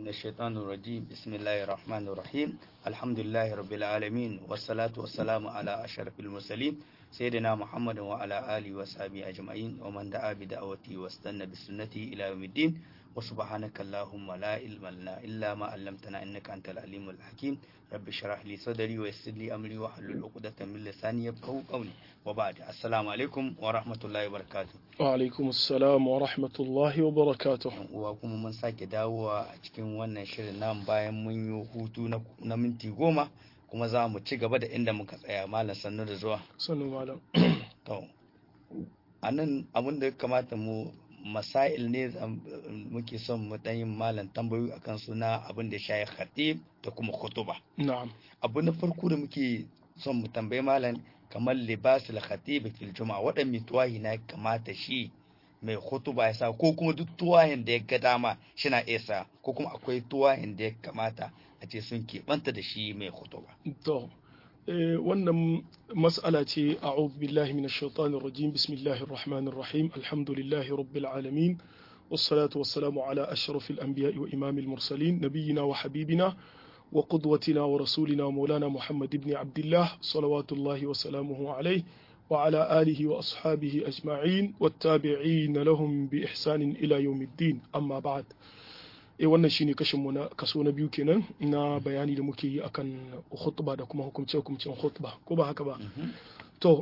من الشيطان الرجيم بسم الله الرحمن الرحيم الحمد لله رب العالمين والصلاة والسلام على أشرف المرسلين سيدنا محمد وعلى آله وصحبه أجمعين ومن دعا بدعوته واستنى بسنته إلى يوم الدين وسبحانك اللهم لا علم لنا إلا ما علمتنا إنك أنت العليم الحكيم رب اشرح لي صدري ويسر لي أمري واحلل عقدة من لساني يفقهوا قولي وبعد السلام عليكم ورحمة الله وبركاته وعلaikum assalam wa rahmatullahi wa barakatuh yan uwa kuma mun sake dawowa a cikin wannan shirin nan bayan mun yi hutu na, na minti goma kuma za mu ci gaba da inda muka tsaya malam sannu da zuwa sannu malam to a nan abin da ya kamata mu masail ne zam- muke son mu dan yin malam tambayoyi akan suna abin da ya shayi khatib da kuma khutuba na'am abu na farko da muke son mu tambayi malam kamar libasul khatib fil juma'a waɗanne tuwahi na kamata shi mai khutuba ya sa ko kuma duk tuwahin da ya ga dama shina iya sa ko kuma akwai tuwahin da ya kamata a ce sun keɓanta da shi mai khutuba to eh, wannan mas'ala ce a'udhu billahi minash shaitanir rajim bismillahir rahmanir rahim alhamdulillahi rabbil alamin والصلاة والسلام على أشرف الأنبياء وإمام المرسلين نبينا وحبيبنا وقدوتنا ورسولنا ومولانا محمد بن عبد الله صلوات الله وسلامه عليه وعلى آله وأصحابه أجمعين والتابعين لهم بإحسان إلى يوم الدين أما بعد e wannan shine kashin mu na kaso na biyu kenan na bayani da muke yi akan khutba da kuma hukumce hukumcen khutba ko ba haka ba to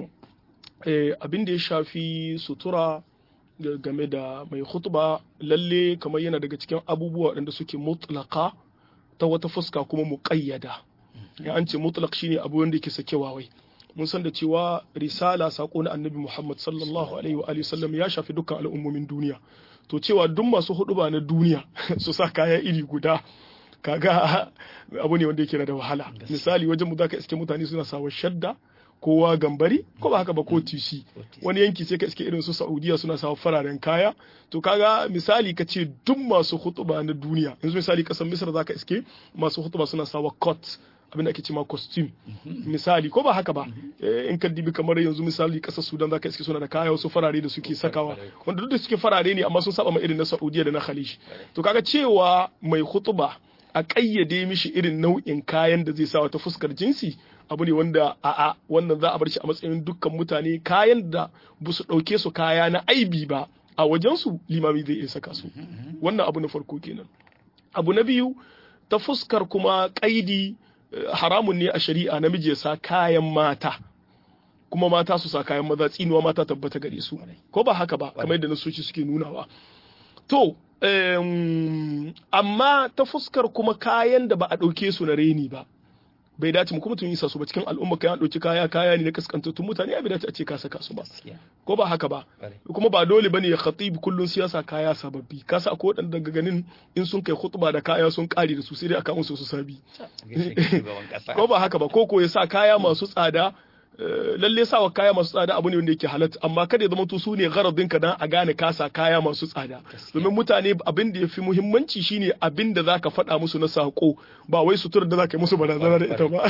eh, abin da ya shafi sutura ga- game da mai khutba lalle kamar yana daga cikin abubuwa waɗanda suke mutlaka ta wata fuska kuma muƙayyada ya an ce mutlaq shine abu wanda yake sakewa wai mun san da cewa risala sako na annabi Muhammad sallallahu alaihi wa alihi sallam ya shafi dukkan al'ummomin duniya to cewa duk masu huduba na duniya su sa kaya iri guda kaga abu ne wanda yake da wahala misali wajen mu zaka iske mutane suna sawa shadda kowa gambari ko ba haka ba ko tisi wani yanki sai ka iske irin su Saudiya suna sawa fararen kaya to kaga misali ka ce duk masu hutuba na duniya yanzu misali kasar Misra zaka iske masu hutuba suna sawa coat abinda ake cewa costume misali ko ba haka ba Eh, in ka dibi kamar yanzu misali kasar Sudan zaka iske suna da kaya wasu farare da suke sakawa wanda duk da suke farare ne amma sun saba ma irin na Saudiya da na Khalij to kaga cewa mai hutuba a ƙayyade mishi irin nau'in kayan da zai sawa ta fuskar jinsi abu ne wanda a'a wannan za a bar shi a matsayin dukkan mutane kayan da ba su ɗauke su kaya na aibi ba a wajensu limami zai iya saka su wannan abu na farko kenan abu na biyu ta fuskar kuma ƙaidi eh, haramun ne a shari'a namiji ya sa kayan mata kuma mata su sa kayan maza tsinuwa mata tabbata gare su ko ba haka ba kamar yadda nasoci suke nunawa to em, amma ta fuskar kuma kayan da ba a ɗauke su na reni ba bai dace mu kuma tun yi su ba cikin al'umma kayan ɗauki kaya kaya ne na kaskantattun mutane ya bai dace a ce ka saka su ba gaskiya ko ba haka ba Ƙwarai. kuma ba dole bane ya khatib kullun siyasa kaya sababbi ka sa ko dan daga ganin in sun kai khutba da kaya sun kare da su sai dai aka musu su sabi gaishe ka shugaban kasa ko ba haka ba ko ko ya sa kaya masu tsada eh, lalle sawa kaya masu tsada abu ne wanda yake halatta amma kada ya zama to su ne garadin ka dan a gane ka sa kaya masu tsada domin mutane abin da yafi muhimmanci shine abin da zaka faɗa musu na sako ba wai suturar da zaka yi musu barazana da ita ba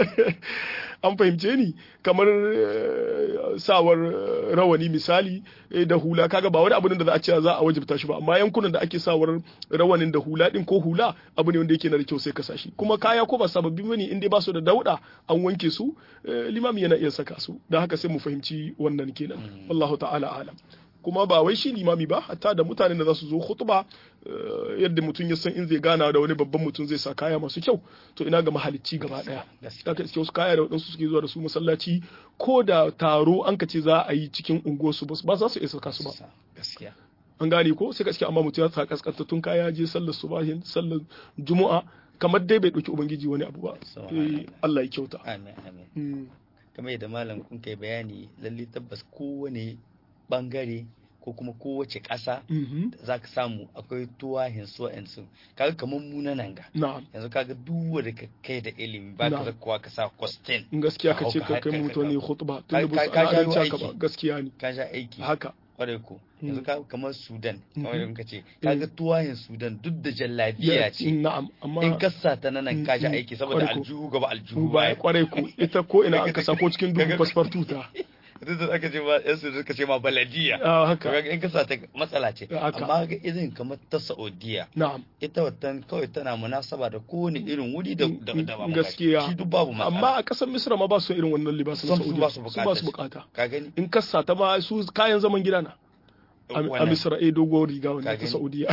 an fahimce ni kamar eh, sawar eh, rawani misali eh, da hula kaga ba wani abu ne da za a ce za a wajibta shi ba amma yankunan da ake sawar rawanin da hula din ko hula abu ne wanda yake na da kyau sai ka sashi kuma kaya ko ba sababbi bane in dai ba su da dauda an wanke su eh, limami yana iya saka su don haka sai mu fahimci wannan kenan wallahu ta'ala alam kuma ba wai shi limami ba hatta da mutanen da za su zo khutba eh, yadda mutum ya san in zai gana da wani babban mutum zai sa kaya masu kyau to ina ga mahalicci gaba daya gaskiya aka iske wasu kaya da waɗansu suke zuwa da su masallaci ko da taro an ka ce za a yi cikin unguwarsu ba ba za su iya saka su ba gaskiya an gane ko sai ka iske amma mutum ya sa kaskantattun kaya je sallar subahin sallar juma'a kamar dai bai ɗauki ubangiji wani abu ba Eh, Allah ya kyauta amin amin Mm, kamar yadda malam kun kai bayani lalle tabbas kowane bangare ko kuma kowace ƙasa mhm. za ka samu akwai tuwahin su su kaga kamar mu na nan ga na'am yanzu kaga duk wanda ka kai da ilimi ba ka Na'am. zakuwa ka sa kwastin in gaskiya ka ce Hauka, ka kai haka, mutane haka. khutba Ka- tun da ba su ka- ka al'adance jawo haka ba aiki. gaskiya ne ka sha aiki haka kwarai ko yanzu Mm. ka kamar sudan kamar Mhm. yadda muka ce kaga tuwahin sudan duk da jallabiya ce na'am amma in ka sa ta nan ka sha Mm, aiki saboda kwarai ko. aljihu gaba aljihu baya baya kwarai ku ita ko ina an kasa ko cikin dubu passport tuta duk da aka ce ma yan su suka ce ma baladiya Ah, haka kaga in ka sa ta matsala ce Haka. amma ga irin kamar ta Saudiya na'am ita watan kawai tana munasaba da kowane irin wuri da da da ba Gaskiya. shi duk babu matsala amma a ƙasar misra ma ba su irin wannan libasin Sam su Saudiya. ba su su bukata ba su shi. bukata ka gani in kassa ta ma su kayan zaman gida na a a Wannan. misra eh doguwar riga Ka wannan ta gani? saudiya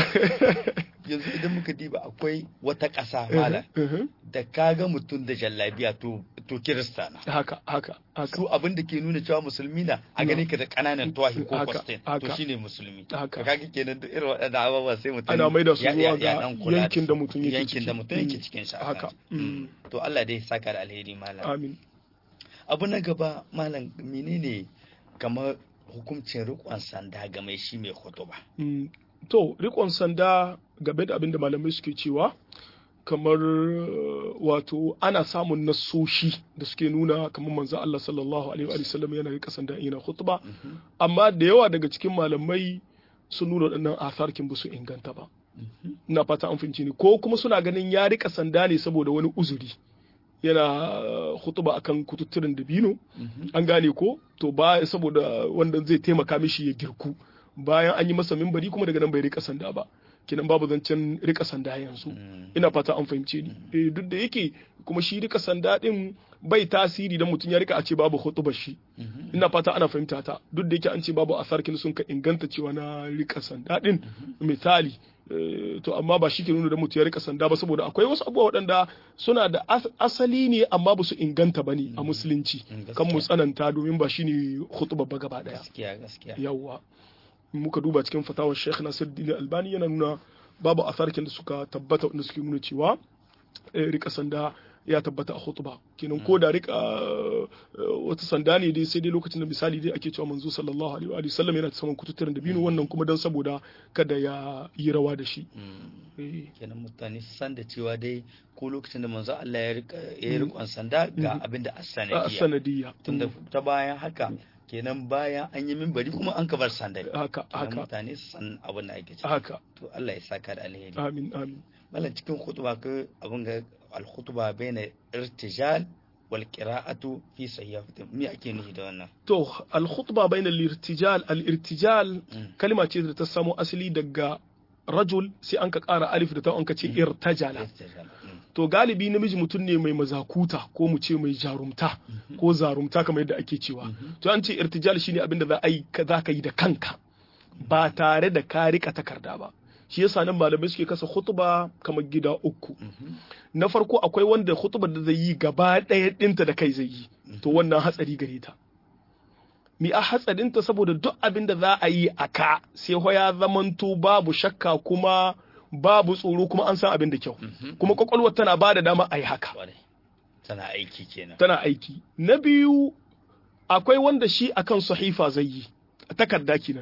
yanzu idan muka diba akwai wata ƙasa mala Mhm. da kaga mutum da jallabiya to to kirista na haka haka haka su abin da ke nuna cewa musulmi na a gani ka da ƙananan tuwahi ko Haka, kwastin to haka. shine musulmi Haka. ka kaga kenan duk irin waɗannan abubuwa sai mutum Ana maida su ya- ya- zuwa ya ga dan kula yankin su. da mutum yake yankin da ciki. mutum yake Mm. cikin shi Haka. Mm. to Allah dai saka da alheri malam amin abu na gaba malam menene kamar hukuncin riƙon sanda ga mai shi mai hutuba Mm, to rikon sanda game da abin da malamai suke cewa kamar uh, wato ana samun nasoshi da suke nuna kamar manzo Allah sallallahu alaihi wa sallam yana rika sanda in yana khutba amma da yawa daga cikin malamai sun nuna waɗannan atharkin ba su inganta ba ina fata an fahimci ni ko kuma suna ganin ya rika sanda ne saboda wani uzuri yana uh, khutba akan kututturen dabino an gane ko to ba saboda wanda zai taimaka mishi ya girku bayan an yi masa mimbari kuma daga nan bai rika sanda ba kinan babu zancen rika sanda yanzu ina fata an fahimce ni eh duk da yake kuma shi rika sanda din bai tasiri dan mutum ya rika a ce babu hutubar shi ina fata ana fahimta ta duk da yake an ce babu asarkin sun ka inganta cewa na rika sanda din misali eh, to amma ba shi ke nuna da mutum ya rika sanda ba saboda akwai wasu abubuwa waɗanda suna da as- asali ne amma ba su inganta ba ne a musulunci Mm, kan mu gaskiya. tsananta domin ba shi ne hutubar ba gaba ɗaya gaskiya gaskiya yawwa in muka duba cikin fatawar Sheikh Nasiruddin Albani yana nuna babu asarkin da suka tabbata wanda suke nuna cewa eh, rika sanda ya tabbata a khutba kenan ko da rika eh, wata sanda ne dai sai dai lokacin da misali dai ake cewa manzo sallallahu alaihi wa sallam yana saman kututturen da binu wannan kuma dan saboda kada ya yi rawa da shi Mm. Eh, kenan mutane su san da cewa dai ko lokacin da manzo Allah ya rika ya yi rikon sanda ga abin da a as-sanadiyya sanadiyya tunda ta bayan haka kenan bayan an yi minbari kuma an ka bar sanda haka kenan haka mutane su san abin da ake ciki haka to Allah ya saka da alheri amin amin mallan cikin khutba ka abin ga al-khutba baina irtijal wal qira'atu fi sayyafatin me ake nufi da wannan to al-khutba bayna al-irtijal al-irtijal Mm. kalma ce da ta samo asali daga rajul sai an ka ƙara alif da ta an ka ce irtajala irtijal mm. to galibi namiji mutum ne mai mazakuta ko mu ce mai jarumta ko zarumta kamar yadda ake cewa to an ce irtijal shine abin da za a yi ka za ka yi da kanka ba tare da ka rika takarda ba shi yasa nan malamai suke kasa khutba kamar gida uku na farko akwai wanda khutbar da zai yi gaba ɗaya ɗinta da kai zai yi to wannan hatsari gare ta mi a hatsarinta saboda duk abin da za a yi a ka sai ho ya zamanto babu shakka kuma babu tsoro kuma an san abin da kyau kuma kwakwalwar tana ba da dama a yi haka Kwarai. tana aiki kenan tana aiki na biyu akwai wanda shi akan sahifa zai yi takarda kenan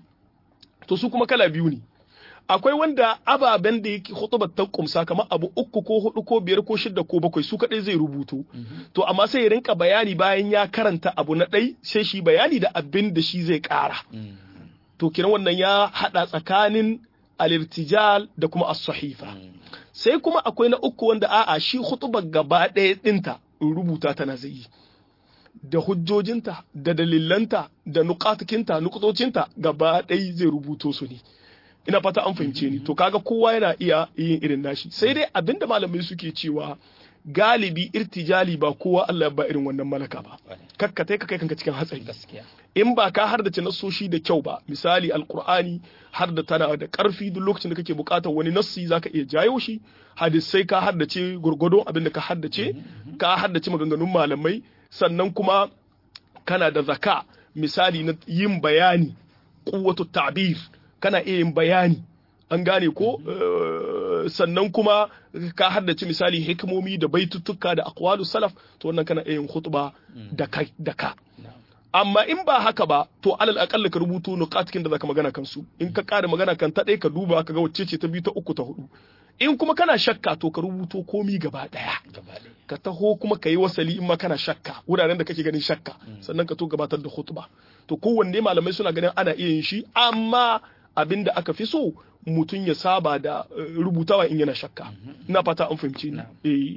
to su kuma kala biyu ne akwai wanda ababen da yake hutubar ta kumsa kamar abu uku ko hudu ko biyar ko shida ko bakwai su kadai zai rubutu to amma sai ya rinka bayani bayan ya karanta abu na ɗai sai shi bayani da abin da shi zai ƙara Mm. to kiran wannan ya hada tsakanin alirtijal da kuma as-sahifa Mm. sai kuma akwai na uku wanda a'a shi hutubar gaba ɗaya ɗinta in rubuta tana zai yi da hujjojinta da dalilanta da nukatukinta nukutocinta gaba ɗaya zai rubuto su ne ina fata an fahimce ni to kaga kowa yana iya yin irin nashi sai dai abinda malamai suke cewa galibi irtijali ba kowa Allah ya ba irin wannan malaka ba Kwarai. kakkatai ka kai kanka cikin hatsari gaskiya in ba ka haddace nassoshi da kyau ba misali alkur'ani har da tana da karfi duk lokacin da kake bukatar wani nassi zaka iya jayo shi hadisai ka haddace gurgudun abin da ka haddace ka haddace maganganun malamai sannan kuma kana da zaka misali na yin bayani kuwatu ta'bir kana iya yin bayani an gane ko eh, sannan kuma ka haddace misali hikimomi da baituttuka da aqwalu salaf to wannan kana iya yin khutba da kai da ka Na'am. amma in ba haka ba to alal akalla ka rubuto nuqatikin da zaka magana kansu in ka ƙara magana kan ta ɗaya ka duba ka ga wacce ce ta biyu ta uku ta hudu in kuma kana shakka to ka rubuto komi gaba ɗaya gaba ɗaya ka taho kuma ka yi wasali in ma kana shakka wuraren da kake ganin shakka sannan ka to gabatar da khutba to kowanne malamai suna ganin ana iya yin shi amma abin da aka fi so mutum ya saba da eh, rubutawa in yana shakka ina fata an fahimci ni Na'am. eh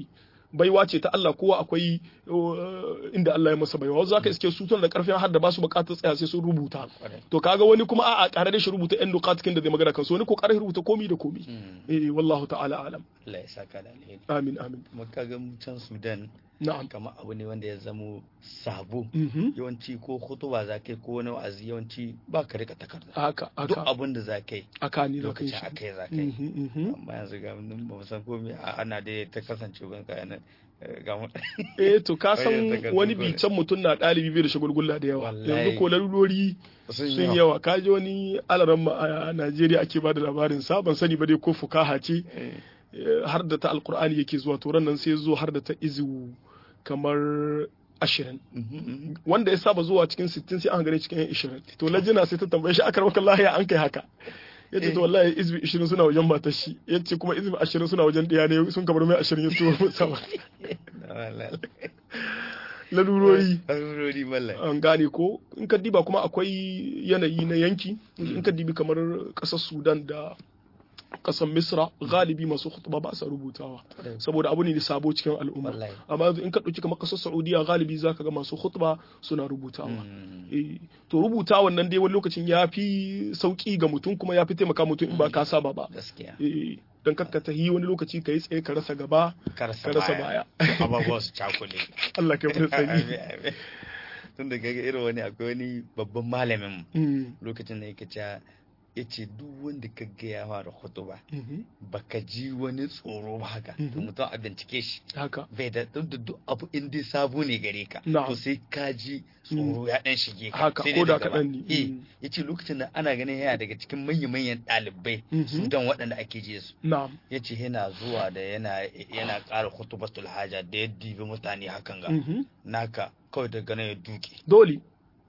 baiwa ce ta Allah kowa akwai inda Allah ya masa baiwa wasu zaka iske su da karfin har da ba su bukatar tsaya sai sun rubuta to kaga wani kuma a'a kare da shi rubuta yan nukatikin da zai magana kansu wani ko kare rubuta komi da komi eh wallahu ta'ala alam Allah ya saka da alheri amin amin kuma kaga can Sudan na'am kama abu ne wanda ya zamo sabo yawanci ko hutuba za kai ko wani wa'azi yawanci ba ka rika takarda haka duk haka abin da za kai aka ni lokacin lokacin akai za kai amma yanzu ga mun ba mu san komai ana da ta kasance ban ka yana ga mu eh to ka san Wai yanzu wani ka- bican mutum na ɗalibi bai da shagulgulla da yawa Wallahi. yanzu ko larurori sun sun yawa kaji wani alaran a Najeriya ake ba da labarin sa ban sani ba dai ko fukaha ce Eh, eh, har da ta alkur'ani yake zuwa to ran nan sai zo har da ta izu kamar ashirin mhm, mhm. wanda ya saba zuwa cikin sittin sai an gane cikin yan ishirin to lajina sai ta tambaye shi akar maka lahiya an kai haka ya ce to wallahi izbi ishirin suna wajen matar shi ya ce kuma izbi ashirin suna wajen ɗaya ne sun kamar mai ashirin ya tuwo sama Na wallahi. lalurori Larurori mallam an gane ko in ka diba kuma akwai yanayi na yanki in ka dibi kamar ƙasar sudan da ƙasar misra galibi masu khutba ba sa rubutawa saboda abu ne da sabo cikin al'umma Wallahi. amma yanzu in ka ɗauki kamar ƙasar saudiya galibi za ka ga masu khutba suna rubutawa Mm. Eh, to rubuta wannan dai wani lokacin ya fi sauƙi ga mutum kuma ya fi taimaka mutum in ba ka saba ba gaskiya Eh, don kakka ta yi wani lokaci ka yi tsaye ka rasa gaba karasa ka rasa baya abubuwa su cakule Allah ka fi sani Amin, amin. tun da gaga irin wani akwai wani babban malamin Mm, lokacin da yake cewa ya ce duk wanda ka ga ya fara hutuba mhm, baka ji wani tsoro ba haka to Mhm. mutum a bincike shi haka bai da duk da duk abu in dai sabo ne gare ka Na'am. to sai ka ji tsoro ya dan shige ka Haka, sai ko dai da daga ba. kaɗan ne. eh Mm. yace lokacin da ana ganin yana daga cikin manya-manyan ɗalibai Mhm. sudan waɗanda ake je su na'am ya ce yana zuwa da yana yana ƙara hutubatul haja da ya dibi mutane hakan ga mhm. naka kawai daga nan ya duke dole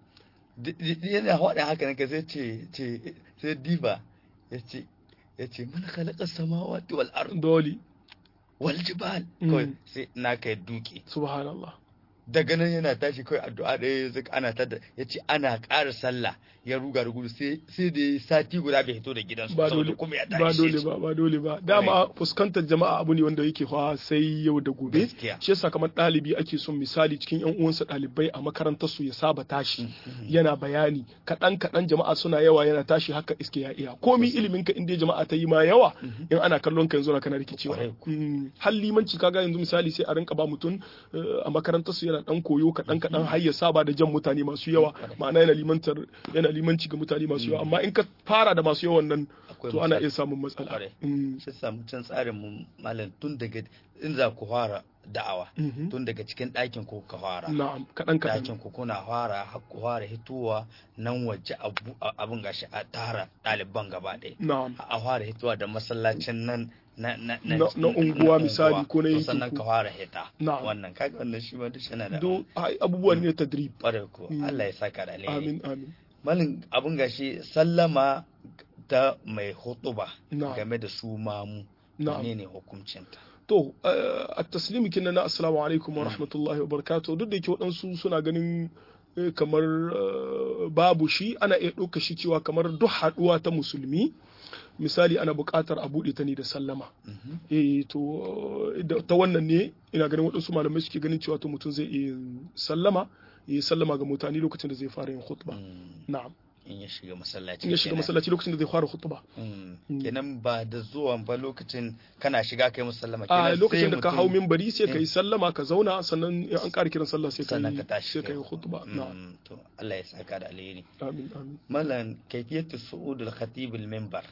D- d- yana faɗa haka nan ka sai ce ce sai diba ya ce ya ce man khalaqa samawati wal ard dole wal jibal Mm. kawai sai naka ya duke subhanallah daga nan yana tashi kawai addu'a da ya zaka ana tada ya ce ana ƙara sallah ya ruga da gudu sai sai da ya sati guda bai hito da gidansu ba saboda dole kuma ya ba tashi dole ba ba dole ba dama fuskantar jama'a abu ne wanda yake fa sai yau da gobe gaskiya shi yasa kamar ɗalibi ake son misali cikin yan uwansa ɗalibai a makarantar su ya saba tashi yana bayani kaɗan kaɗan jama'a suna yawa yana tashi haka iske ya iya komi ilimin ka inda jama'a ta yi ma yawa in ana kallon ka yanzu na kana rikicewa Kwarai Mm, har limanci kaga yanzu misali sai a rinka ba mutum eh, a makarantar su yana dan koyo kaɗan kaɗan har ya saba da jan mutane masu yawa ma'ana yana limantar yana limanci ga mutane masu yawa amma in ka fara da masu yawan nan Akwai to ana matsala. iya samun matsala Kwarai. Mm, shi samu can tsarin mu malam tun daga in za ku fara da'awa mhm. tun daga cikin ɗakin ku ka fara na'am kaɗan kaɗan ɗakin ku kuna fara har ku fara hitowa nan waje abu- a- abun gashi a tara ɗaliban gaba ɗaya na'am a fara hitowa da masallacin nan na na Na- na unguwa misali ko na to yankin sannan ku. ka fara hita Na'am. wannan kaga wannan shi ma duk yana da don ai, abubuwan ne tadrib ƙwarai ko Mm. Allah ya saka da alheri amin amin malin abun gashi sallama ta mai hutuba Na'am. game da su mamu Na'am. menene hukuncinta to a taslimi kinna na assalamu alaikum wa rahmatullahi wa barakatuh duk da yake waɗansu suna ganin eh, kamar eh, babu shi ana iya ɗauka shi cewa kamar duk haɗuwa ta musulmi misali ana buƙatar a buɗe ta ne da sallama Mhm. eh to eh, da- ta wannan ne ina ganin waɗansu malamai suke ganin cewa to mutum zai iya yin sallama ya yi sallama ga mutane lokacin da zai fara yin khutba Mm. na'am in ya shiga masallaci in ya shiga kenan. masallaci lokacin da zai fara khutba Mm. Mm. kenan ba da zuwan ba lokacin kana shiga kai musallama a kenan lokacin sai da ka mutum- hau minbari sai ka Eh. yi sallama ka zauna sannan in an ƙara kiran sallah sai ka sannan yi ka tashi sai ka kai yi khutba na'am Mm, to Allah ya saka da alheri amin amin malan kayfiyatu su'ud al-khatib al-minbar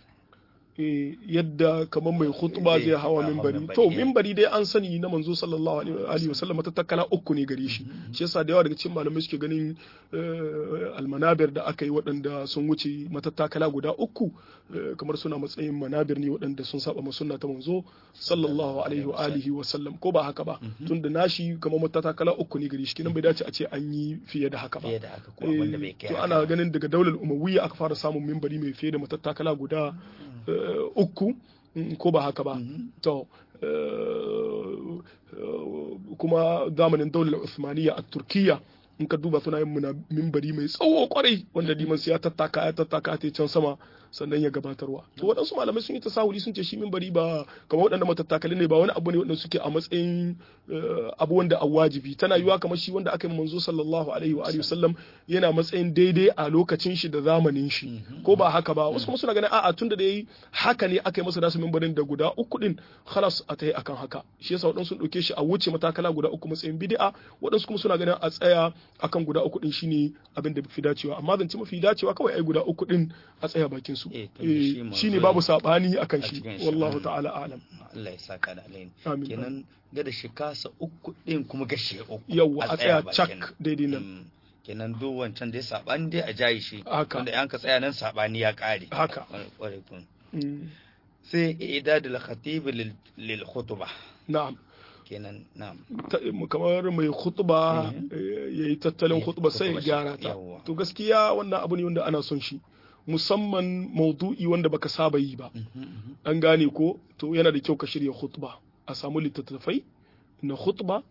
Eh, yadda kamar mai khutba Zai zai hawa hawa minbari minbari, to eh. minbari dai an sani na manzo sallallahu alaihi alihi wa sallam ta takala uku ne gare shi shi yasa da yawa daga cikin malamai suke ganin eh, almanabir da aka yi waɗanda sun wuce matattakala guda uku eh, kamar suna matsayin manabir ne waɗanda sun saba ma sunna ta manzo sallallahu alaihi wa alihi wa sallam ko ba haka ba tunda nashi kamar matattakala uku ne gare shi kinan bai dace a ce an yi fiye da haka ba fiye da haka ko abin da bai kai to haka ana ba. ganin daga daular umawiyya aka fara samun mimbari mai fiye da matattakala guda eh, uku mm, ko ba haka ba Mhm. to eh, eh, kuma zamanin daular Uthmaniyya a Turkiyya in ka duba suna yin muna mimbari mai tsawo kwarai wanda liman sai ya tattaka ya tattaka ta can sama sannan ya gabatarwa to waɗansu malamai sun yi tasahuli sun ce shi mimbari ba kamar waɗanda matattakali ne ba wani abu ne waɗanda suke a matsayin abu wanda a wajibi tana yiwa kamar shi wanda aka yi manzo sallallahu alaihi wa alihi wasallam yana matsayin daidai a lokacin shi da zamanin shi ko ba haka ba wasu kuma suna ganin a'a tunda da yayi haka ne aka yi masa nasu mimbarin da guda uku din khalas a tayi akan haka shi yasa waɗansu sun ɗauke shi a wuce matakala guda uku matsayin bid'a waɗansu kuma suna ganin a tsaya akan guda uku din shine abin da fi dacewa amma zance mafi dacewa kawai ai guda uku din a tsaya bakin su shine babu sabani akan shi wallahu ta'ala alam Allah ya saka da alheri Amin. kenan ga da shi kasa uku din kuma gashe uku yawwa a tsaya bakin. cak daidai nan Mm. kenan duk wancan dai sabani dai a jayi shi Haka. wanda yan ka tsaya nan sabani ya kare Haka. Kwarai kun. Mm. sai idadul khatib lil lil khutbah na'am kenan na'am Ta- kamar mai khutba Mhm. ya yi tattalin Eh, khutba sai ya khutba shi, gyara ta yawwa. to gaskiya wannan abu ne wanda ana son shi musamman maudu'i wanda baka saba yi ba Mhm, mhm. an gane ko to yana da kyau ka shirya khutba a samu littattafai na khutba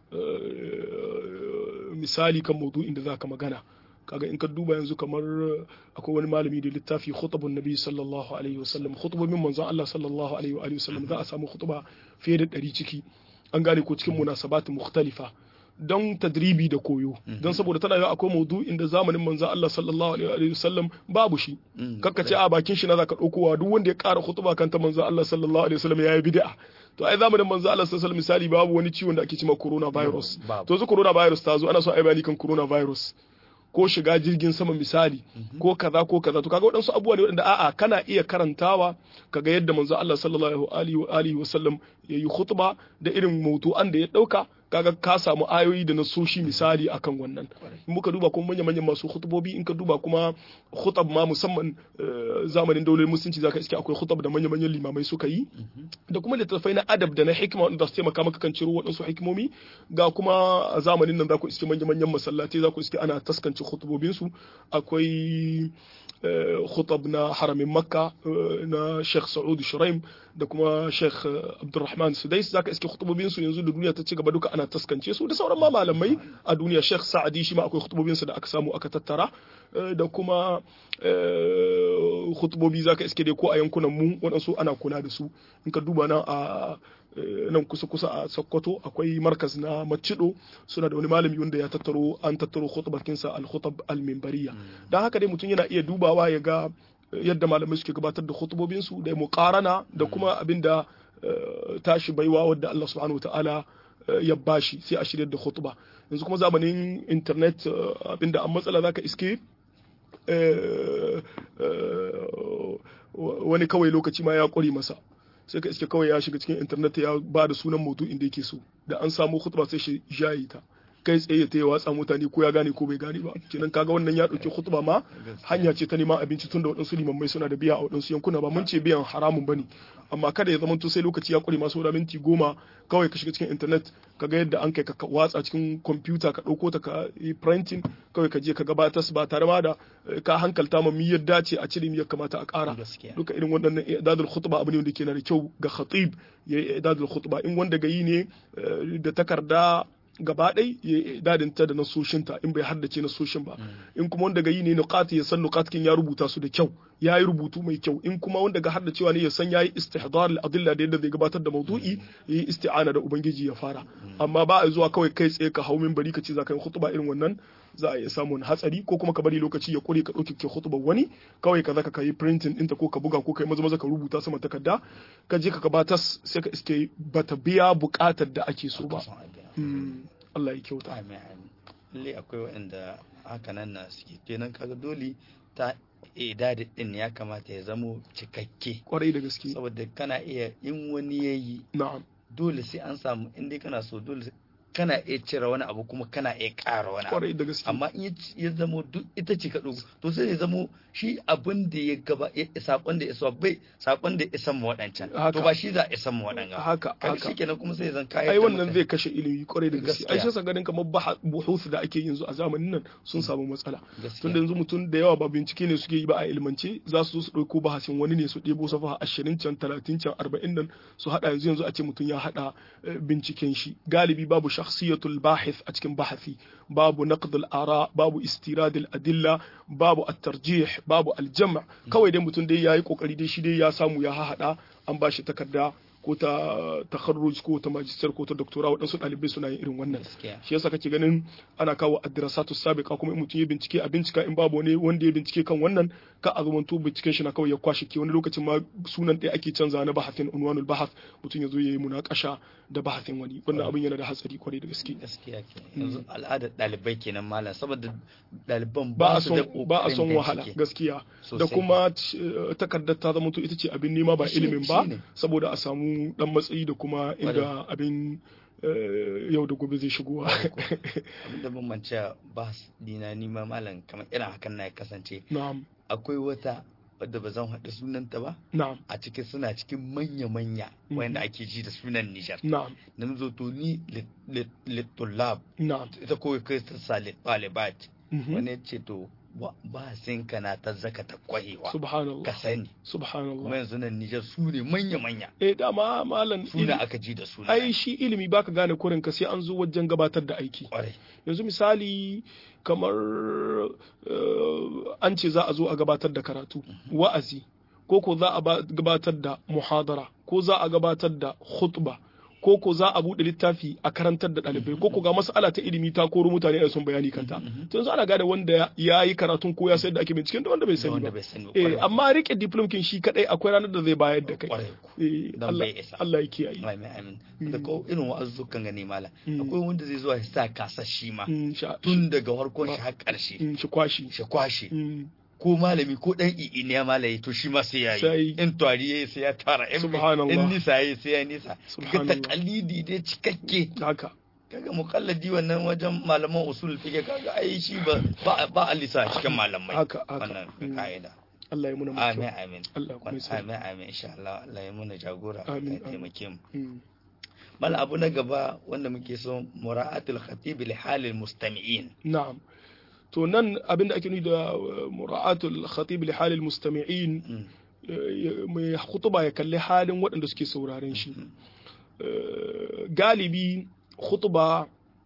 eh, misali kan maudu'in da zaka magana kaga in ka duba yanzu kamar eh, akwai wani malami da littafi khutbun nabi sallallahu alaihi wasallam khutbobin manzon Allah sallallahu alaihi wa alihi wasallam za a samu khutba fiye da ɗari ciki an gane ko cikin munasabat mukhtalifa don tadribi da koyo don saboda tana yau akwai maudu'in da zamanin manzon Allah sallallahu alaihi wa alihi wasallam babu shi Mm, kakka ce a bakin shi na zaka ɗaukowa duk wanda ya ƙara khutba kan ta manzo Allah sallallahu alaihi wasallam yayi bid'a to ai zamanin manzo Allah sallallahu alaihi wasallam misali babu wani ciwon da ake cewa coronavirus Babu. to yanzu coronavirus ta zo ana so ai bayani kan coronavirus ko shiga jirgin sama misali ko kaza ko kaza to kaga waɗansu abubuwa ne waɗanda a'a kana iya karantawa kaga yadda manzo Allah sallallahu alaihi wa alihi wasallam yayi khutba da irin mawdu'an da ya ɗauka kaga ka samu ayoyi da nasoshi misali akan wannan in muka duba kuma manya manyan masu khutubobi in ka duba kuma khutab ma musamman eh, zamanin daular musulunci zaka iske akwai khutab da manya manyan limamai suka yi da kuma littattafai na adab da na hikima wanda su taimaka maka kan ciro waɗansu hikimomi ga kuma a zamanin nan za ku iske manya manyan masallatai za ku iske ana taskance khutubobinsu akwai eh, khutab na haramin makka eh, na sheikh sa'ud shuraim da kuma sheikh eh, abdurrahman sudais zaka iske khutubobinsu yanzu da duniya ta ci gaba duka ana taskance su da sauran ma malamai a duniya sheikh sa'adi shi ma akwai khutubobinsa da aka samu aka tattara eh, da kuma eh, khutubobi zaka iske dai ko a yankunan mu waɗansu ana kula da su in ka duba nan a eh, nan kusa kusa a Sokoto akwai markaz na Macido suna da wani malami wanda ya tattaro an tattaro khutbakinsa al-khutab al-minbariya dan haka dai mutum yana iya dubawa ya ga eh, yadda malamai suke gabatar da khutubobin su da muqarana da kuma abinda eh, tashi baiwa wadda Allah subhanahu wataala eh, ya bashi sai a shirya da khutba yanzu kuma zamanin internet eh, abinda an matsala zaka iske eh, eh, wani kawai lokaci ma ya ƙware masa sai ka iske kawai ya shiga cikin internet ya ba da sunan maudu'in da yake so da an samu khutba sai shi jayi ta kai tsaye ta yi watsa mutane ko ya gane ko bai gane ba kenan kaga wannan ya ɗauki khutba ma hanya ce ta neman abinci tun da waɗansu limammai suna da biya a waɗansu yankuna ba mun ce biyan haramun bane amma kada ya zama to sai lokaci ya ƙure masu da minti goma kawai ka shiga cikin internet ka ga yadda an kai ka watsa cikin kwamfuta ka ɗauko ta ka yi printing kawai ka je ka gabatar ba tare ma da eh, ka hankalta ma mi yadda ce a cire mi ya kamata a ƙara Gaskiya. duka irin waɗannan idadul khutba abu ne wanda ke na da kyau ga khatib ya yi idadul khutba in wanda ga yi ne eh, da takarda gaba ɗai ya yi idadinta da nasoshinta in bai haddace nasoshin ba in kuma wanda ga yi ne nuqati ya san nuqatkin ya rubuta su da kyau ya yi rubutu mai kyau in kuma wanda ga haddacewa ne ya san ya yi istihdar al-adilla da yadda zai gabatar da maudu'i ya yi isti'ana da ubangiji ya fara amma ba a zuwa kawai kai tsaye ka hau minbari ka ce za ka yi khutba irin wannan za a iya samun hatsari ko kuma ka bari lokaci ya kure ka ɗauki ke khutbar wani kawai ka zaka ka yi printing ɗinta ko ka buga ko ka yi maza maza ka rubuta sama takarda ka je ka gabatar sai ka iske bata biya buƙatar da ake so ba Son abin. Mm, Allah ya kyauta Amin amin. Lalle akwai waɗanda haka nan na suke kenan kaga dole ta idadi din ya kamata ya zamo cikakke kwarai da gaske saboda kana iya in wani yayi na'am dole sai an samu in dai kana so dole kana iya cire wani abu kuma kana iya ƙara wani abu kwarai da gaske amma in ya ci- ya zamo duk ita ce ka ɗauko to sai ya zamo shi abin da ya gaba ya- sakon da ya isa bai sakon da ya isa mu waɗancan Haka. to ba shi za a isa mu waɗanga haka kaga haka shikenan kuma sai ya zan kayan ai wannan zai kashe ilimi kwarai da gaske ai Gaskiya. shi ganin kamar baha- buhuth da ake yanzu a zamanin nan sun samu matsala gaskiya tunda yanzu mutum da yawa ba bincike ne suke yi ba a ilmance za su zo su ɗauko bahasin wani ne su ɗebo safa ashirin can talatin can arba'in nan su haɗa yanzu yanzu a ce mutum ya haɗa eh, binciken shi galibi babu shakhsiyatul bahith a cikin bahasi babu naqd ara babu istirad adilla babu at-tarjih babu al-jam' kawai dai mutum dai yayi kokari dai shi dai ya samu ya hahada an bashi takarda ko ta takharruj ko ta magister ko ta doctora waɗansu ɗalibai suna yin irin wannan shi yasa kake ganin ana kawo addirasatu sabiqa kuma in mutum ya bincike a bincika in babu wani wanda ya bincike kan wannan ka a zamanto binciken shi na kawai ya kwashe ke wani lokacin ma sunan ɗaya ake canza na bahasin unwanul bahath mutum ya zo ya yi munakasha da bahasin wani wannan abin yana da hatsari kwarai da gaske gaskiya ke yanzu al'adar ɗalibai kenan malam saboda ɗaliban ba ba a su da son ba a son ƙoƙarin wahala bincike. gaskiya da Sosai. kuma eh, takardar ta zama ita ce abin nema ba Shi- ilimin ba shine. saboda a samu dan matsayi da kuma inda abin eh, yau da gobe zai shigowa abinda ban mance ba dina ni ma malam kamar irin hakan na ya kasance na'am akwai wata wadda ba zan haɗa sunanta ba na'am a cikin suna cikin manya-manya Mhm. wanda ake ji da sunan Nijar. na'am Na zo to ni littullab na'am ita kawai kai ta sa littalibat mhm. wani ya ce to ba- ba sin ka na ta zaka ta kwahewa subhanallah ka sani kuma subhanallah yanzu nan Nijar su ne manya-manya eh dama malam su ne ili- aka ji da suna ai shi ilimi baka gane kurin ka sai an zo wajen gabatar da aiki kwarai yanzu misali kamar eh, an ce za a zo a gabatar da karatu wa'azi ko ko za a ba- gabatar da muhadara ko za a gabatar da khutba ko ko za a buɗe littafi a karantar da ɗalibai ko ko ga mas'ala ta ilimi ta koro mutane da sun bayani kanta to yanzu ana gane wanda ya yi karatun ko ya sayar da ake binciken da wanda bai da sani wanda ba bai sani ba eh kwarai amma rike diplom kin shi kadai akwai ranar da zai bayar da kai kwarai ku. eh Dan Allah bai isa. Allah ya kiyaye Amin amin da ko irin wa'azzukan gani mala Mm. akwai wanda zai zuwa ya sa kasa shi ma Mm, sha- tun daga farkon shi har ƙarshe mm, shi kwashi shi kwashe Mm, ko malami ko dan i'i ne ya malaye to shi ma sai ya Sai. yi in twari yayi sai ya tara in Subhanallah. in nisa yayi sai ya nisa kaga Subhanallah. takalidi dai cikakke haka kaga muqallidi wannan wajen malaman usul fiqh kaga ai shi ba ba ba alisa cikin malamai Haka, haka. wannan Mm. kaida Allah ya muna amin mutuwa amin Allah kuma ya sa amin amin insha Allah Allah ya muna jagora Allah Amin, ya amin. taimake mu Mm. mal abu na gaba wanda muke so mura'atul khatib li halil mustami'in na'am to nan abinda ake nufi da uh, mura'atul khatib li halil mustami'in Mm. uh, mai khutuba ya kalli halin waɗanda suke sauraren shi Uh, galibi khutuba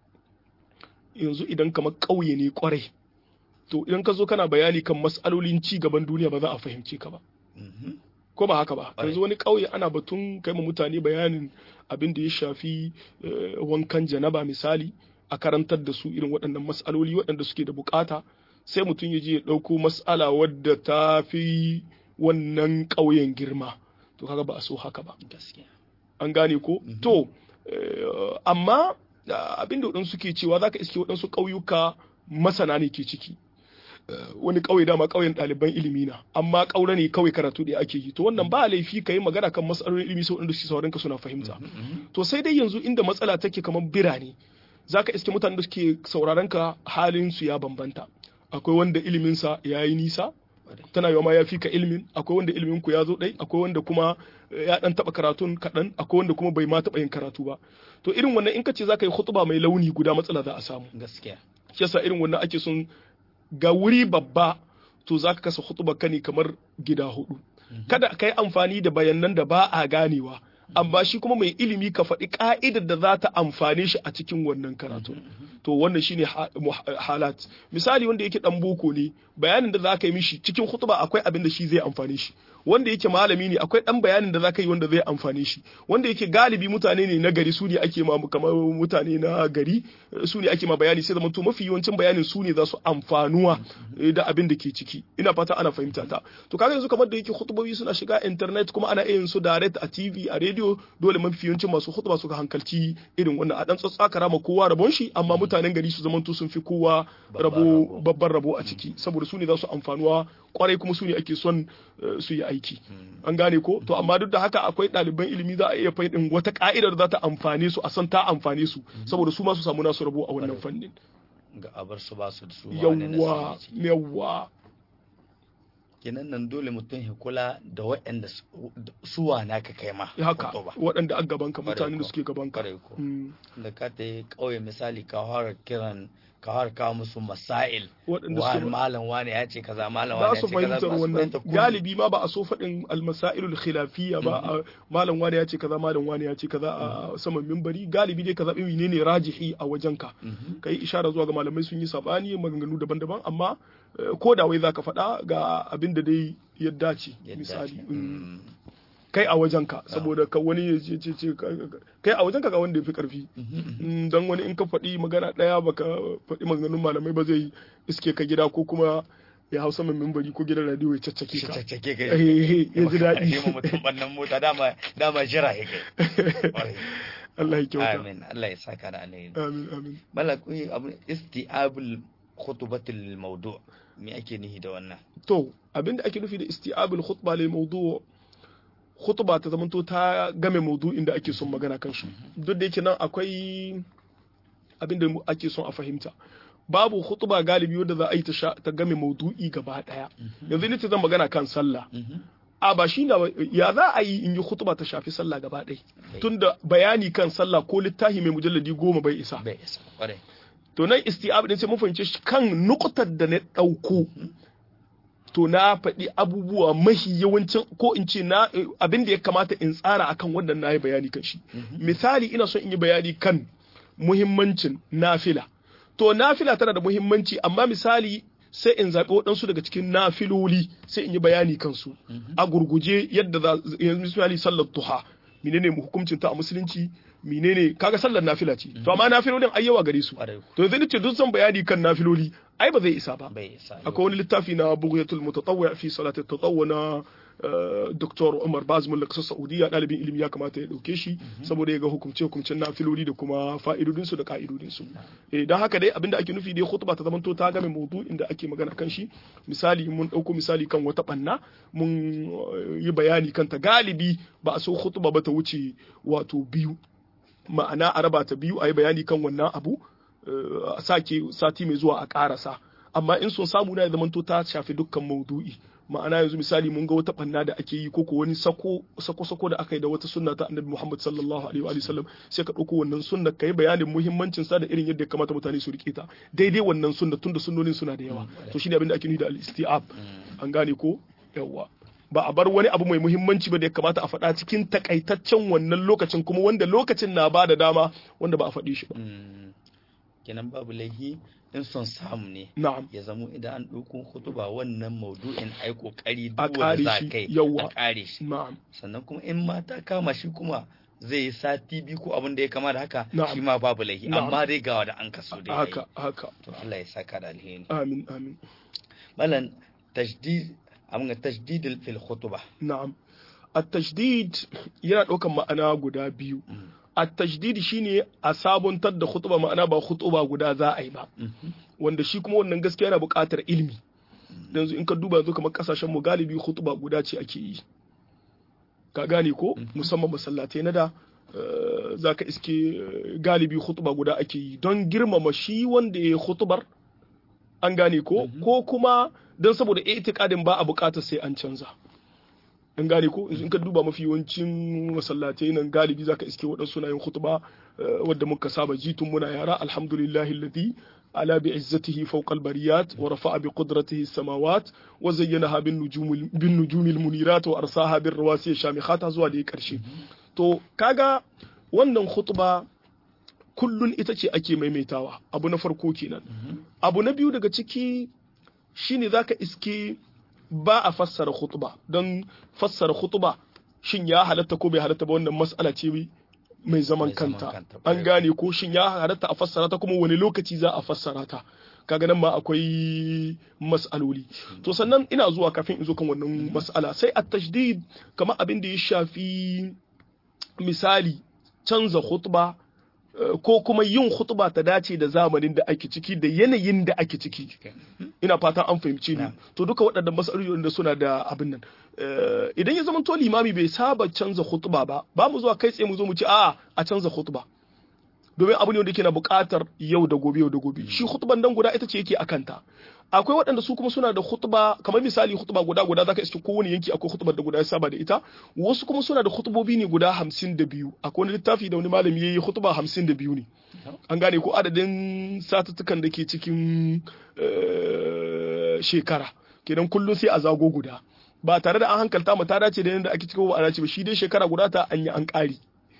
yanzu idan kamar ƙauye ne kwarai to idan ka zo kana bayani kan mas'alolin ci gaban duniya ba za a fahimce ka ba Mhm. ko ba haka ba Ƙwarai. yanzu wani ƙauye ana batun kai ma mutane bayanin abin da ya shafi eh, wankan janaba misali a karantar da su irin waɗannan mas'aloli waɗanda suke da bukata sai mutum ya je ya ɗauko mas'ala wadda ta fi wannan ƙauyen girma to kaga ba a so haka ba gaskiya an gane ko to eh, amma ah, abin da waɗansu suke cewa zaka iske waɗansu ƙauyuka masana ne ke ciki Eh, wani ƙauye dama ƙauyen ɗaliban ilimi na amma ƙaura ne kawai karatu da ake yi to wannan ba laifi ka yi magana kan matsalolin ilimi sau da su sauran ka suna fahimta Mhm. to sai dai yanzu inda matsala take kamar birane zaka iske mutanen da suke sauraron ka halin su ya bambanta akwai wanda iliminsa ya yi nisa Ƙwarai. tana yawa ma ya fi ka ilimin akwai wanda ilimin ku ya zo ɗai akwai wanda kuma eh, ya ɗan taɓa karatun kaɗan akwai wanda kuma bai ma taɓa yin karatu ba to irin wannan in ka ce za ka yi hutuba mai launi guda matsala za a samu gaskiya shi yasa irin wannan ake son ga wuri babba to za ka kasa hutuba ka ne kamar gida hudu kada ka yi amfani da bayanan da ba a ganewa amma shi kuma mai ilimi ka faɗi ka'idar da za ta amfane shi a cikin wannan karatu to wannan shine ha- mu- halat misali wanda yake dan boko ne bayanin da za ka yi mishi cikin hutuba akwai abin da shi zai amfane shi wanda yake malami ne akwai dan bayanin da za ka yi wanda zai amfane shi wanda yake galibi mutane ne na gari su ne ake ma kamar mutane na gari eh, su ne ake ma bayani sai zama to mafi yawancin bayanin su ne za su amfanuwa eh, da abin da ke ciki ina fata ana fahimta ta to kaga yanzu kamar da yake hutubobi suna shiga internet kuma ana iya yin su direct a TV a radio dole mafi yawancin masu hutuba suka hankalci irin wannan a dan tsatsakara ma kowa rabon shi amma mutanen gari su zamanto sun fi kowa Babban rabo rabo. babban rabo a ciki saboda su ne za su amfanuwa kwarai kuma su ne ake son eh, su yi aiki an gane ko to amma duk da haka akwai ɗaliban ilimi za a iya faɗin wata ka'idar za ta amfane su a san ta amfane su saboda su ma su samu nasu rabo a wannan fannin ga abar su ba su da su ma wani yawwa nasara ce. yawwa kenan nan dole mutum ya kula da waɗanda su- suwa na ka kai ma haka hutuba. waɗanda an gaban ka Kwarai mutanen da ko. suke gaban ka Kwarai ko. Mm, da ka ta yi ƙauye misali ka fara kiran ka har kawo musu masail waɗanda wa suke malam wani ya ce kaza malam ba wani ya su ce kaza fahimtar ba su wannan fahimtar komai. galibi ma ba a so faɗin almasailul khilafiyya ba a malam wani ya ce kaza malam wani ya ce kaza a saman mimbari galibi dai kaza ɗin menene rajihi a wajenka Mhm. ka yi ishara zuwa ga malamai sun yi sabani maganganu daban-daban amma eh, ko da wai zaka faɗa ga abin da dai ya dace Yadda misali ce. mm. Mm. kai a wajenka saboda ka wani ya ce ce ce ka- ka- kai a wajenka ga wanda ya fi karfi Mm, dan wani in ka faɗi magana ɗaya baka faɗi maganganun malamai ba zai iske ka gida ko kuma ya hausa mai mimbari ko gidan radio ya caccake ka caccake kai Eh, ya ji Ashe mu daɗi mutum bannan mota dama dama jira ya kai Ƙwarai. Allah ya kyauta amin Allah ya saka da alheri amin amin malak uyi abu isti'abul khutbatul mawdu me ake nihi da wannan to abinda ake nufi da isti'abul khutba lil mawdu khutba ta zamanto ta game maudu'in da ake son magana kan shi duk da yake nan akwai abinda mu- ake son a fahimta babu khutba galibi wanda za a yi ta sha- ta game maudu'i gaba daya yanzu ni ce zan magana kan sallah a ba shi na ya za a yi in yi khutba ta shafi sallah gaba ɗaya tunda bayani kan sallah ko littafi mai mujalladi goma bai isa bai isa kwarai to nan isti'ab din sai mun fahimce shi kan nukutar da na ɗauko to na faɗi abubuwa mahi yawancin ko in ce na eh, abin da ya kamata in tsara akan wannan na yi bayani kan shi misali ina son in yi bayani kan muhimmancin nafila to nafila tana da muhimmanci amma misali sai in zaɓi waɗansu daga cikin nafiloli sai in yi bayani kansu a gurguje yadda za yanzu misali sallar duha menene hukuncin ta a musulunci menene kaga sallar nafila ce to amma nafilolin ai yawa gare su kwarai to yanzu nace duk zan bayani kan nafiloli ai ba zai isa ba bai isa akwai wani littafi na bughyatul mutatawwi fi salati tatawwu na eh, Dr. Umar Baz Mullah kasar Saudiya dalibin ilimi ya kamata ya dauke shi saboda ya ga hukumce hukumcen nafiloli da kuma fa'idodin su da ka'idodin su eh dan haka dai abinda ake nufi dai khutba ta zamanto ta game maudu'in da ake magana kan shi misali mun dauko misali kan wata banna mun eh, yi bayani kan ta galibi ba a so khutba ba ta wuce wato biyu ma'ana a raba ta biyu a yi bayani kan wannan abu eh, a sake sati mai zuwa a karasa amma in sun samu na ya zamanto ta shafi dukkan maudu'i ma'ana yanzu misali mun ga wata banna da ake yi koko wani sako sako sako da aka yi da wata sunna ta annabi Muhammad sallallahu alaihi wa sallam sai ka dauko wannan sunna kai bayanin muhimmancin sa da irin yadda ya kamata mutane su rike ta daidai wannan sunna tunda sunnonin suna da yawa to shine abin da ake nufi da al-isti'ab an gane ko yawa ba a bar wani abu mai muhimmanci ba da ya kamata a faɗa cikin takaitaccen wannan lokacin kuma wanda lokacin na ba da dama wanda ba a faɗi shi ba Mm. kenan babu laihi in son samu ne na'am ya zamo idan an ɗauko hutuba wannan maudu'in ai kokari A duk wanda ƙare za shi, kai yawwa. a ƙare shi na'am sannan kuma in ma ta kama shi kuma zai yi sati biyu ko abin da ya kama da haka Na'am. shi ma babu laihi Na'am. amma dai ga wanda an kaso dai yayi. haka haka to Allah ya saka da alheri amin amin malan tajdid amma tajdid fil khutbah na'am at-tashdid yana ɗaukan ma'ana guda biyu at-tashdid shine a sabuntar da khutba ma'ana ba khutba guda za a yi ba wanda shi kuma wannan gaskiya yana buƙatar ilimi yanzu in ka duba yanzu kamar kasashen mu galibi khutba guda ce ake yi ka gane ko musamman masallatai na da eh, za ka iske eh, galibi khutba guda ake yi don girmama shi wanda ya yi khutbar an gane ko ko kuma don saboda itikadin ba a buƙatar sai an canza an gane ko in ka duba mafi yawancin masallatai nan galibi zaka iske waɗansu na yin khutba eh, wadda muka saba ji tun muna yara alhamdulillahi alladhi ala bi izzatihi fawqa al-bariyat wa rafa'a bi qudratihi as-samawat wa zayyanaha bin nujum bin nujum al-munirat wa arsaha bir rawasi shamikhat zuwa da karshe to kaga wannan khutba kullun ita ce ake maimaitawa abu na farko kenan abu na biyu daga ciki shine zaka iske ba a fassara khutba don fassara khutba shin ya halatta ko bai halatta ba wannan mas'ala ce mai zaman Mai zaman kanta kanta, an gane ko shin ya halatta a fassara ta kuma wani lokaci za a fassara ta kaga nan ma akwai mas'aloli to sannan ina zuwa kafin in zo kan wannan mas'ala sai at tashdid kamar abin da ya shafi misali canza khutba eh, ko kuma yin khutba ta dace da zamanin da ake ciki da yanayin da ake ciki ina fatan an fahimci ni Na'am. to duka waɗannan matsalolin da suna da abin nan Eh, idan ya zama to limami bai saba canza khutba ba ba mu zuwa kai tsaye mu zo mu ce a a canza khutba domin abu ne wanda yake na buƙatar yau da gobe yau da gobe shi khutban nan guda ita ce yake akanta akwai waɗanda su kuma suna da khutba kamar misali khutba guda guda zaka iske kowane yanki akwai khutbar da guda ya saba da ita wasu kuma suna da khutbobi ne guda hamsin da biyu akwai wani littafi da wani malami ya yi khutba hamsin da biyu ne an gane ko adadin satuttukan da ke cikin shekara kenan kullum sai a zago guda ba tare da an hankalta mu ta dace da yadda ake cikin ba a dace ba shi dai shekara guda ta an yi an ƙari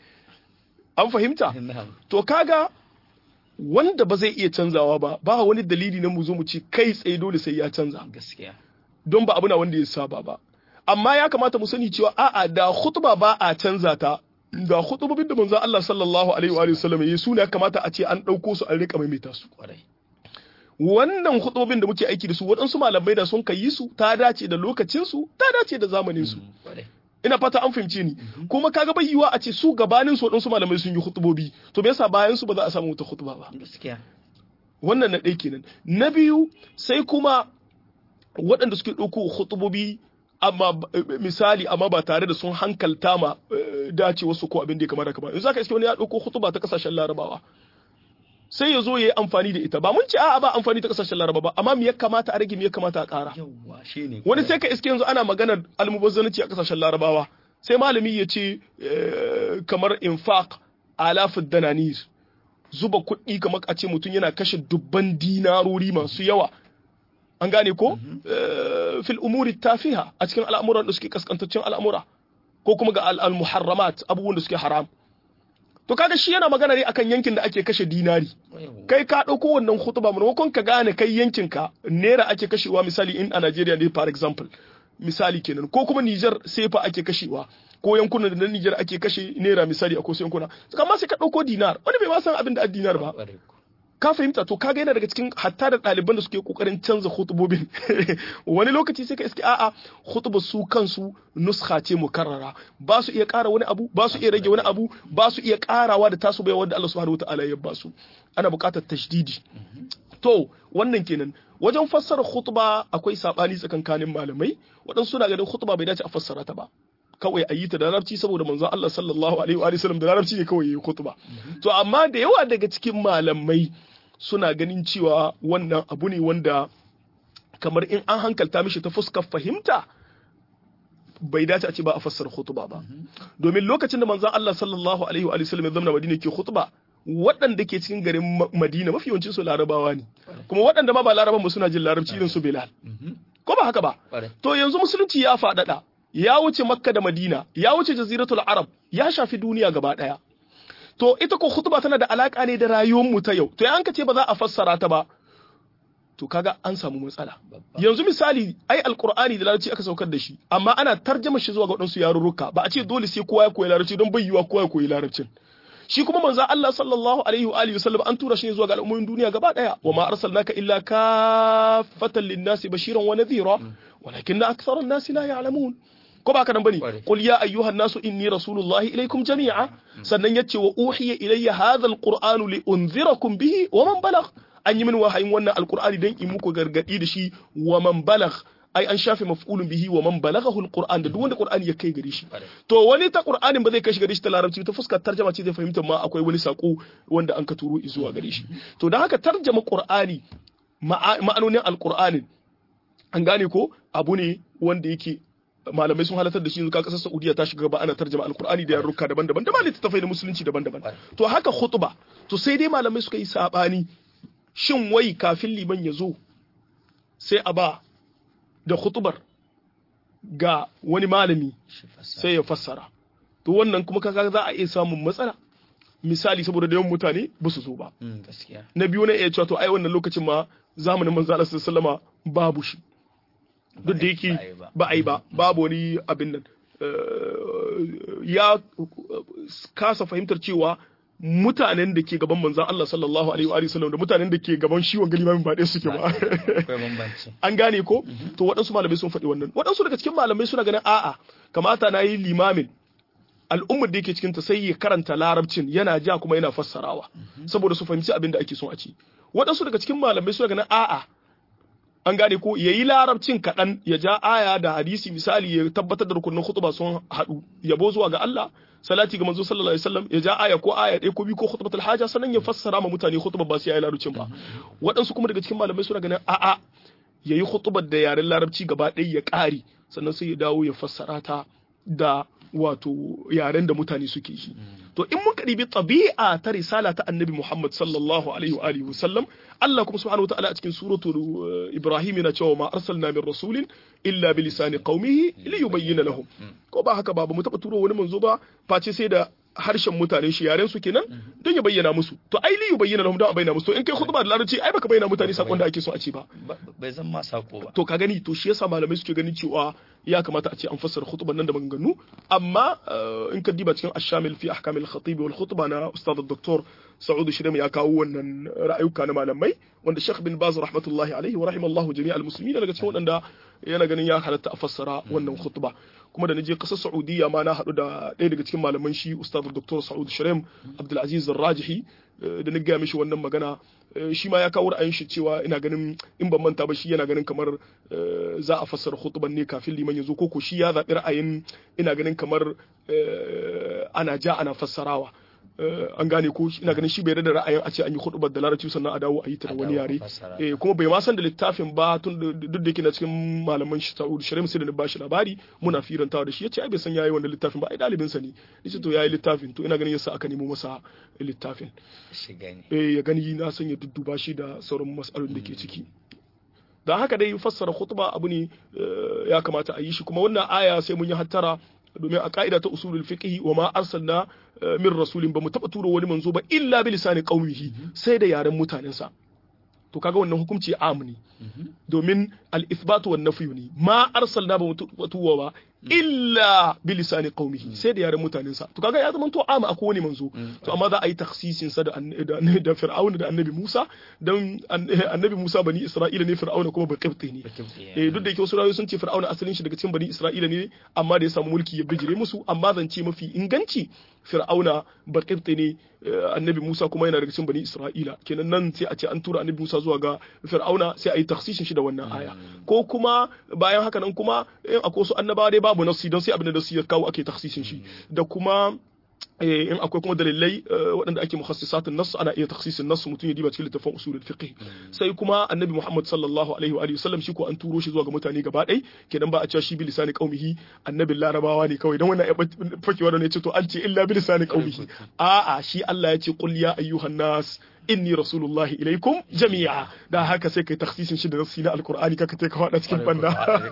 an fahimta to kaga wanda ba zai iya canzawa ba ba wani dalili na mu zo mu ci kai tsaye dole sai ya canza gaskiya don ba abu na wanda ya saba ba amma ya kamata mu sani cewa a'a da khutba ba a canza ta da khutubobin da manzon Allah sallallahu alaihi wa sallam yayi su ne ya kamata a ce an dauko su an rika maimaita su kwarai wannan khutubobin da muke aiki da su waɗansu malamai da sun kai su ta dace da lokacin su ta dace da zamanin su kwarai ina fata an fahimce ni kuma kaga bai yiwa a ce su gabanin su waɗansu malamai sun yi hutubobi to me yasa bayan su ba za a samu wata hutuba ba gaskiya wannan na ɗaya kenan na biyu sai kuma waɗanda suke ɗauko hutubobi amma misali amma ba tare da sun hankalta ma dace wasu ko abin da ya kamata kamar yanzu zaka iske wani ya ɗauko hutuba ta kasashen larabawa sai ya zo ya yi amfani da ita ba mun ce a'a ba amfani ta kasashen laraba ba amma me ya kamata a rage me ya kamata a ƙara yawwa shine wani sai ka iske yanzu ana maganar almubazzanci a kasashen larabawa sai malami ya ce kamar infaq alafid dananir zuba kuɗi kamar a ce mutum yana kashe dubban dinarori masu yawa an gane ko fil umuri tafiha a cikin al'amuran da suke kaskantaccen al'amura ko kuma ga al-muharramat abubuwan da suke haram to kaga shi yana magana ne akan yankin da ake kashe dinari kai ka ɗauko wannan hutuba maimakon ka gane kai yankin ka naira ake kashewa misali in a Najeriya ne for example misali kenan ko kuma Niger sefa ake kashewa ko yankunan da na Niger ake kashe naira misali a ko yankuna amma sai ka ɗauko dinar wani bai ma san abin da dinar ba ka fahimta to kaga yana daga cikin hatta da ɗaliban da suke kokarin canza hutubobin wani lokaci sai ka iske a'a hutuba su kansu nuskha ce mukarrara ba su iya ƙara wani abu ba su iya rage wani abu ba su iya ƙarawa da tasu bai wanda Allah subhanahu wataala ya ba su ana buƙatar tashdidi to wannan kenan wajen fassara khutba akwai sabani tsakankanin malamai waɗansu suna ganin khutba bai dace a fassara ta ba kawai a yi ta da larabci saboda manzon Allah sallallahu alaihi wa sallam da larabci ne kawai yayi khutba to amma da yawa daga cikin malamai suna ganin cewa wannan abu ne wanda kamar in an hankalta mishi ta fuskar fahimta bai dace a ce ba a fassara khutba ba domin lokacin da manzon Allah sallallahu alaihi wa sallam ya zama Madina ke khutba waɗanda ke cikin garin Madina mafi yawancin su larabawa ne kuma waɗanda ma ba laraban ba suna jin larabci irin su Bilal ko ba haka ba to yanzu musulunci ya faɗaɗa ya wuce Makka da Madina ya wuce Jaziratul Arab ya shafi duniya gaba ɗaya to ita ko khutba tana da alaka ne da rayuwar mu ta yau to an ka ce ba za a fassara ta ba to kaga an samu matsala yanzu misali ai alqur'ani da larabci aka saukar da shi amma ana tarjama shi zuwa ga wadansu yarurruka ba a ce dole sai kowa ya koyi larabci don bai yiwa kowa ya koyi larabcin shi kuma manzo Allah sallallahu alaihi wa alihi wasallam an tura shi ne zuwa ga al'ummomin duniya gaba daya wa ma arsalnaka illa kaffatan lin-nasi bashiran wa nadhira walakin akthara an-nasi la ya'lamun ko ba ka nan bane qul ya ayyuhan nasu inni rasulullahi ilaykum jami'a sannan yace wa uhiya ilayya hadha alqur'anu li unzirakum bihi wa man balagh an yi min wahayin wannan alqur'ani dan in muku gargadi da shi wa man balagh ai an shafe maf'ulun bihi wa man balaghahu alquran da duk wanda qur'ani ya kai gare shi to wani ta qur'anin ba zai kai shi gare shi ta larabci ta fuskar tarjama ce zai fahimta ma akwai wani sako wanda an ka turo zuwa gare shi to dan haka tarjama qur'ani ma'anonin alqur'anin an gane ko abu ne wanda yake malamai sun halatar da shi ka kasar Saudiya ta shiga ba ana tarjama alkur'ani da yarurruka daban-daban da ma littattafai da musulunci daban-daban to haka khutba to sai dai malamai suka yi sabani shin wai kafin liman ya zo sai a ba da khutbar ga wani malami sai ya fassara to wannan kuma kaga za a iya samun matsala misali saboda da yawan mutane ba su zo ba na biyu na iya cewa to ai wannan lokacin ma zamanin manzo Allah sallallahu alaihi wasallama babu shi duk da yake ba a yi ba babu wani abin nan ya kasa fahimtar cewa mutanen da ke gaban manzan Allah sallallahu alaihi wa sallam da mutanen da ke gaban shi wanga limamin ba ɗaya suke ba an gane ko to waɗansu malamai sun faɗi wannan waɗansu daga cikin malamai suna ganin a'a kamata na yi limamin al'ummar da yake cikin ta sai ya karanta larabcin yana ja kuma yana fassarawa saboda su fahimci abin da ake son a ci waɗansu daga cikin malamai suna ganin a'a an gane ko yayi larabcin kaɗan ya ja aya da hadisi misali ya tabbatar da rukunin khutba sun haɗu yabo zuwa ga Allah salati ga manzo sallallahu alaihi wasallam ya ja aya ko aya ɗaya ko biyu ko khutbatul haja sannan ya fassara ma mutane khutba ba sai yayi larabcin ba waɗansu kuma daga cikin malamai suna ganin a'a yayi khutbar da yaren larabci gaba ɗaya ya ƙare sannan sai ya dawo ya fassara ta da wato yaren da mutane suke yi to in muka ɗibi tabi'a ta risala ta annabi Muhammad sallallahu alaihi wa alihi wasallam Allah kuma subhanahu wataala a cikin suratu Ibrahim yana cewa ma arsalna min rasulin illa bi lisani qaumihi li yubayyana lahum ko ba haka ba ba mu taba turo wani manzo ba face sai da harshen mutane shi yaren su kenan don ya bayyana musu to ai li yubayyana lahum don a bayyana musu to in kai khutba da larabci ai baka bayyana mutane sakon da ake so a ce ba bai zan ma sako ba to ka gani to shi yasa malamai suke ganin cewa ya kamata a ce an fassara khutban nan da maganganu amma in ka diba cikin ashamil fi ahkam al-khatib wal khutba na ustad dr Sa'ud Shirem ya kawo wannan ra'ayuka na malamai wanda Sheikh bin Baz rahmatullahi alaihi wa rahimallahu jami'al muslimin daga cikin wadanda yana ganin ya halatta a fassara wannan khutba kuma da naje kasar Saudiya ma na hadu da ɗaya daga cikin malaman shi ustad dr Sa'ud Shirem Abdul Aziz Rajihi da na gaya mishi wannan magana shi ma ya kawo ra'ayin shi cewa ina ganin in ban manta ba shi yana ganin kamar za a fassara khutban ne kafin liman ya zo ko shi ya zaɓi ra'ayin ina ganin kamar ana ja ana fassarawa an gane ko ina ganin shi bai da ra'ayin a ce an yi hudubar da larabci sannan a dawo a yi ta da wani yare kuma bai ma san da littafin ba tun duk da yake na cikin malaman shi Sa'ud Shirim sai da ba shi labari muna firantawa da shi yace ai bai san yayi wannan littafin ba ai dalibin sa ne yace to yayi littafin to ina ganin yasa aka nemo masa littafin eh ya gani na san ya dudduba shi da sauran mas'alolin da ke ciki da haka dai fassara khutba abu ne ya kamata a yi shi kuma wannan aya sai mun yi hattara domin a ka'ida ta usulul fiqh wa ma arsalna min rasulin ba mu taba turo wani manzo ba illa bi lisani qaumihi sai da yaren mutanensa to kaga wannan hukunci am ne domin al-ithbat wan nafy ne ma arsalna ba mutuwa ba illa bi lisani qaumihi sai da yaren mutanensa to kaga ya zama to am akwai wani manzo to amma za a yi takhsisin sa da da fir'auna da annabi Musa dan annabi Musa bani Isra'ila ne fir'auna kuma ba qibti ne eh duk da yake wasu rayu sun ce fir'auna asalin shi daga cikin bani Isra'ila ne amma da ya samu mulki ya bijire musu amma zance mafi inganci fir'auna ba qibti ne annabi Musa kuma yana daga cikin bani Isra'ila kenan nan sai a ce an tura annabi Musa zuwa ga fir'auna sai a yi takhsisin shi da wannan aya ko kuma bayan haka nan kuma in akwai wasu annabawa dai babu nasi don sai abin da nasi ya kawo ake takhsisin shi da kuma in akwai kuma dalilai waɗanda ake mukhassisatun nas ana iya takhsisin nas mutum ya diba cikin littafin usulul fiqh sai kuma annabi Muhammad sallallahu alaihi wa alihi wasallam shi ko an turo shi zuwa ga mutane gaba ɗaya kenan ba a cewa shi bi lisani qaumihi annabin larabawa ne kawai dan wannan fakewa da ne ce to an ce illa bi lisani qaumihi a'a shi Allah ya ce qul ya ayyuhan nas inni rasulullahi ilaikum jami'a da haka sai kai takhsisin shi da nafsi na alqur'ani kaka kai ka fada cikin banda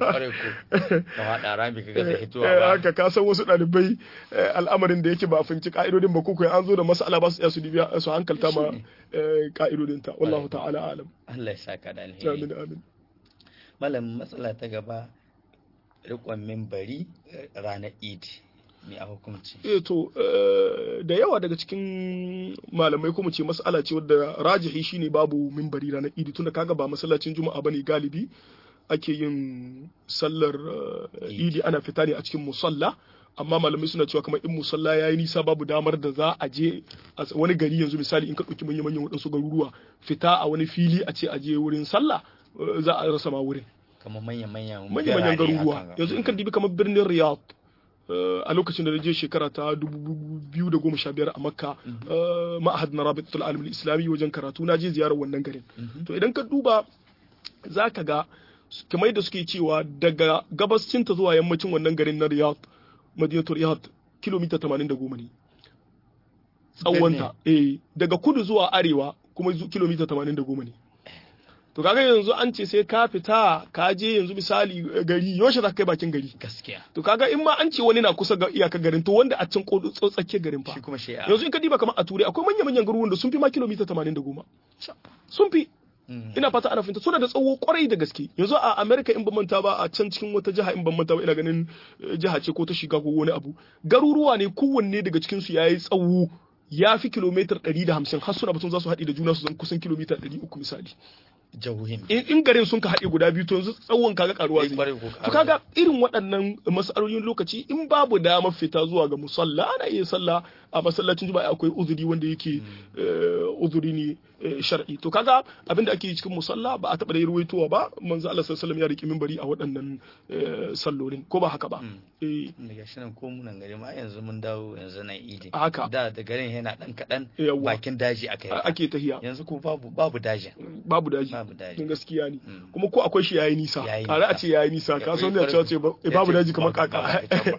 haka ka san wasu dalibai al'amarin da yake ba a fahimci ka'idodin ba kuka an zo da mas'ala ba su iya su dibiya su hankalta ma ka'idodin ta wallahu ta'ala alam Allah ya saka da alheri amin amin malam matsala ta gaba rikon minbari ranar idi me a hukunci eh to da yawa daga cikin malamai kuma ce mas'ala ce wadda rajihi shine babu minbari ranar idi tunda kaga ba masallacin juma'a bane galibi ake yin sallar idi ana fita ne a cikin musalla amma malamai suna cewa kamar in musalla ya yi nisa babu damar da za a je wani gari yanzu misali in ka ɗauki manyan manyan waɗansu garuruwa fita a wani fili a ce a je wurin sallah za a rasa ma wurin kamar manyan manyan manyan manyan garuruwa yanzu in ka dibi kamar birnin riyadh a lokacin da na je shekara ta 2015 a makka ma'ahad na rabitul alim islami wajen karatu na je ziyarar wannan garin to idan ka duba za ka ga kamar da suke cewa daga gabascinta zuwa yammacin wannan garin na riyadh madinatul riyadh kilomita 80 ne tsawonta eh daga kudu zuwa arewa kuma kilomita 80 ne to kaga yanzu an ce sai ka fita ka je yanzu misali gari yaushe za ka kai bakin gari gaskiya to kaga in ma an ce wani na kusa ga iyakar garin to wanda a can tsakiyar garin fa shi kuma shi yanzu in ka diba kamar a turai akwai manya manyan garuruwan da sun fi ma kilomita 80 sun fi ina fata ana fahimta suna da tsawo kwarai da gaske yanzu a america in ban manta ba a can cikin wata jiha in ban manta ba ina ganin jiha ce ko ta shiga ko wani abu garuruwa ne kowanne daga cikin su yayi tsawo ya fi kilomitar 150 har suna batun za su haɗe da juna su zan kusan kilomita 300 misali jahohin in garin sun ka haɗe guda biyu to yanzu tsawon kaga karuwa zai to kaga irin waɗannan masalolin lokaci in babu damar fita zuwa ga musalla ana iya sallah a masallacin juma'a akwai uzuri wanda yake uzuri ne shar'i to kaga abinda ake yi cikin musalla ba a taɓa da ruwaitowa ba manzo Allah sallallahu alaihi wasallam ya riki minbari a waɗannan sallolin ko ba haka ba eh daga shi nan ko munan gari ma yanzu mun dawo yanzu nan idi haka da da garin yana dan kadan Yawwa. bakin daji aka yi ake tahiya yanzu ko babu babu dajin babu daji babu daji don gaskiya ne Mm. kuma ko akwai shi yayi nisa Yayi tare a nisa. ce yayi nisa ka san da Ya cewa ce ba- ya babu ce daji kamar babu- kaka babu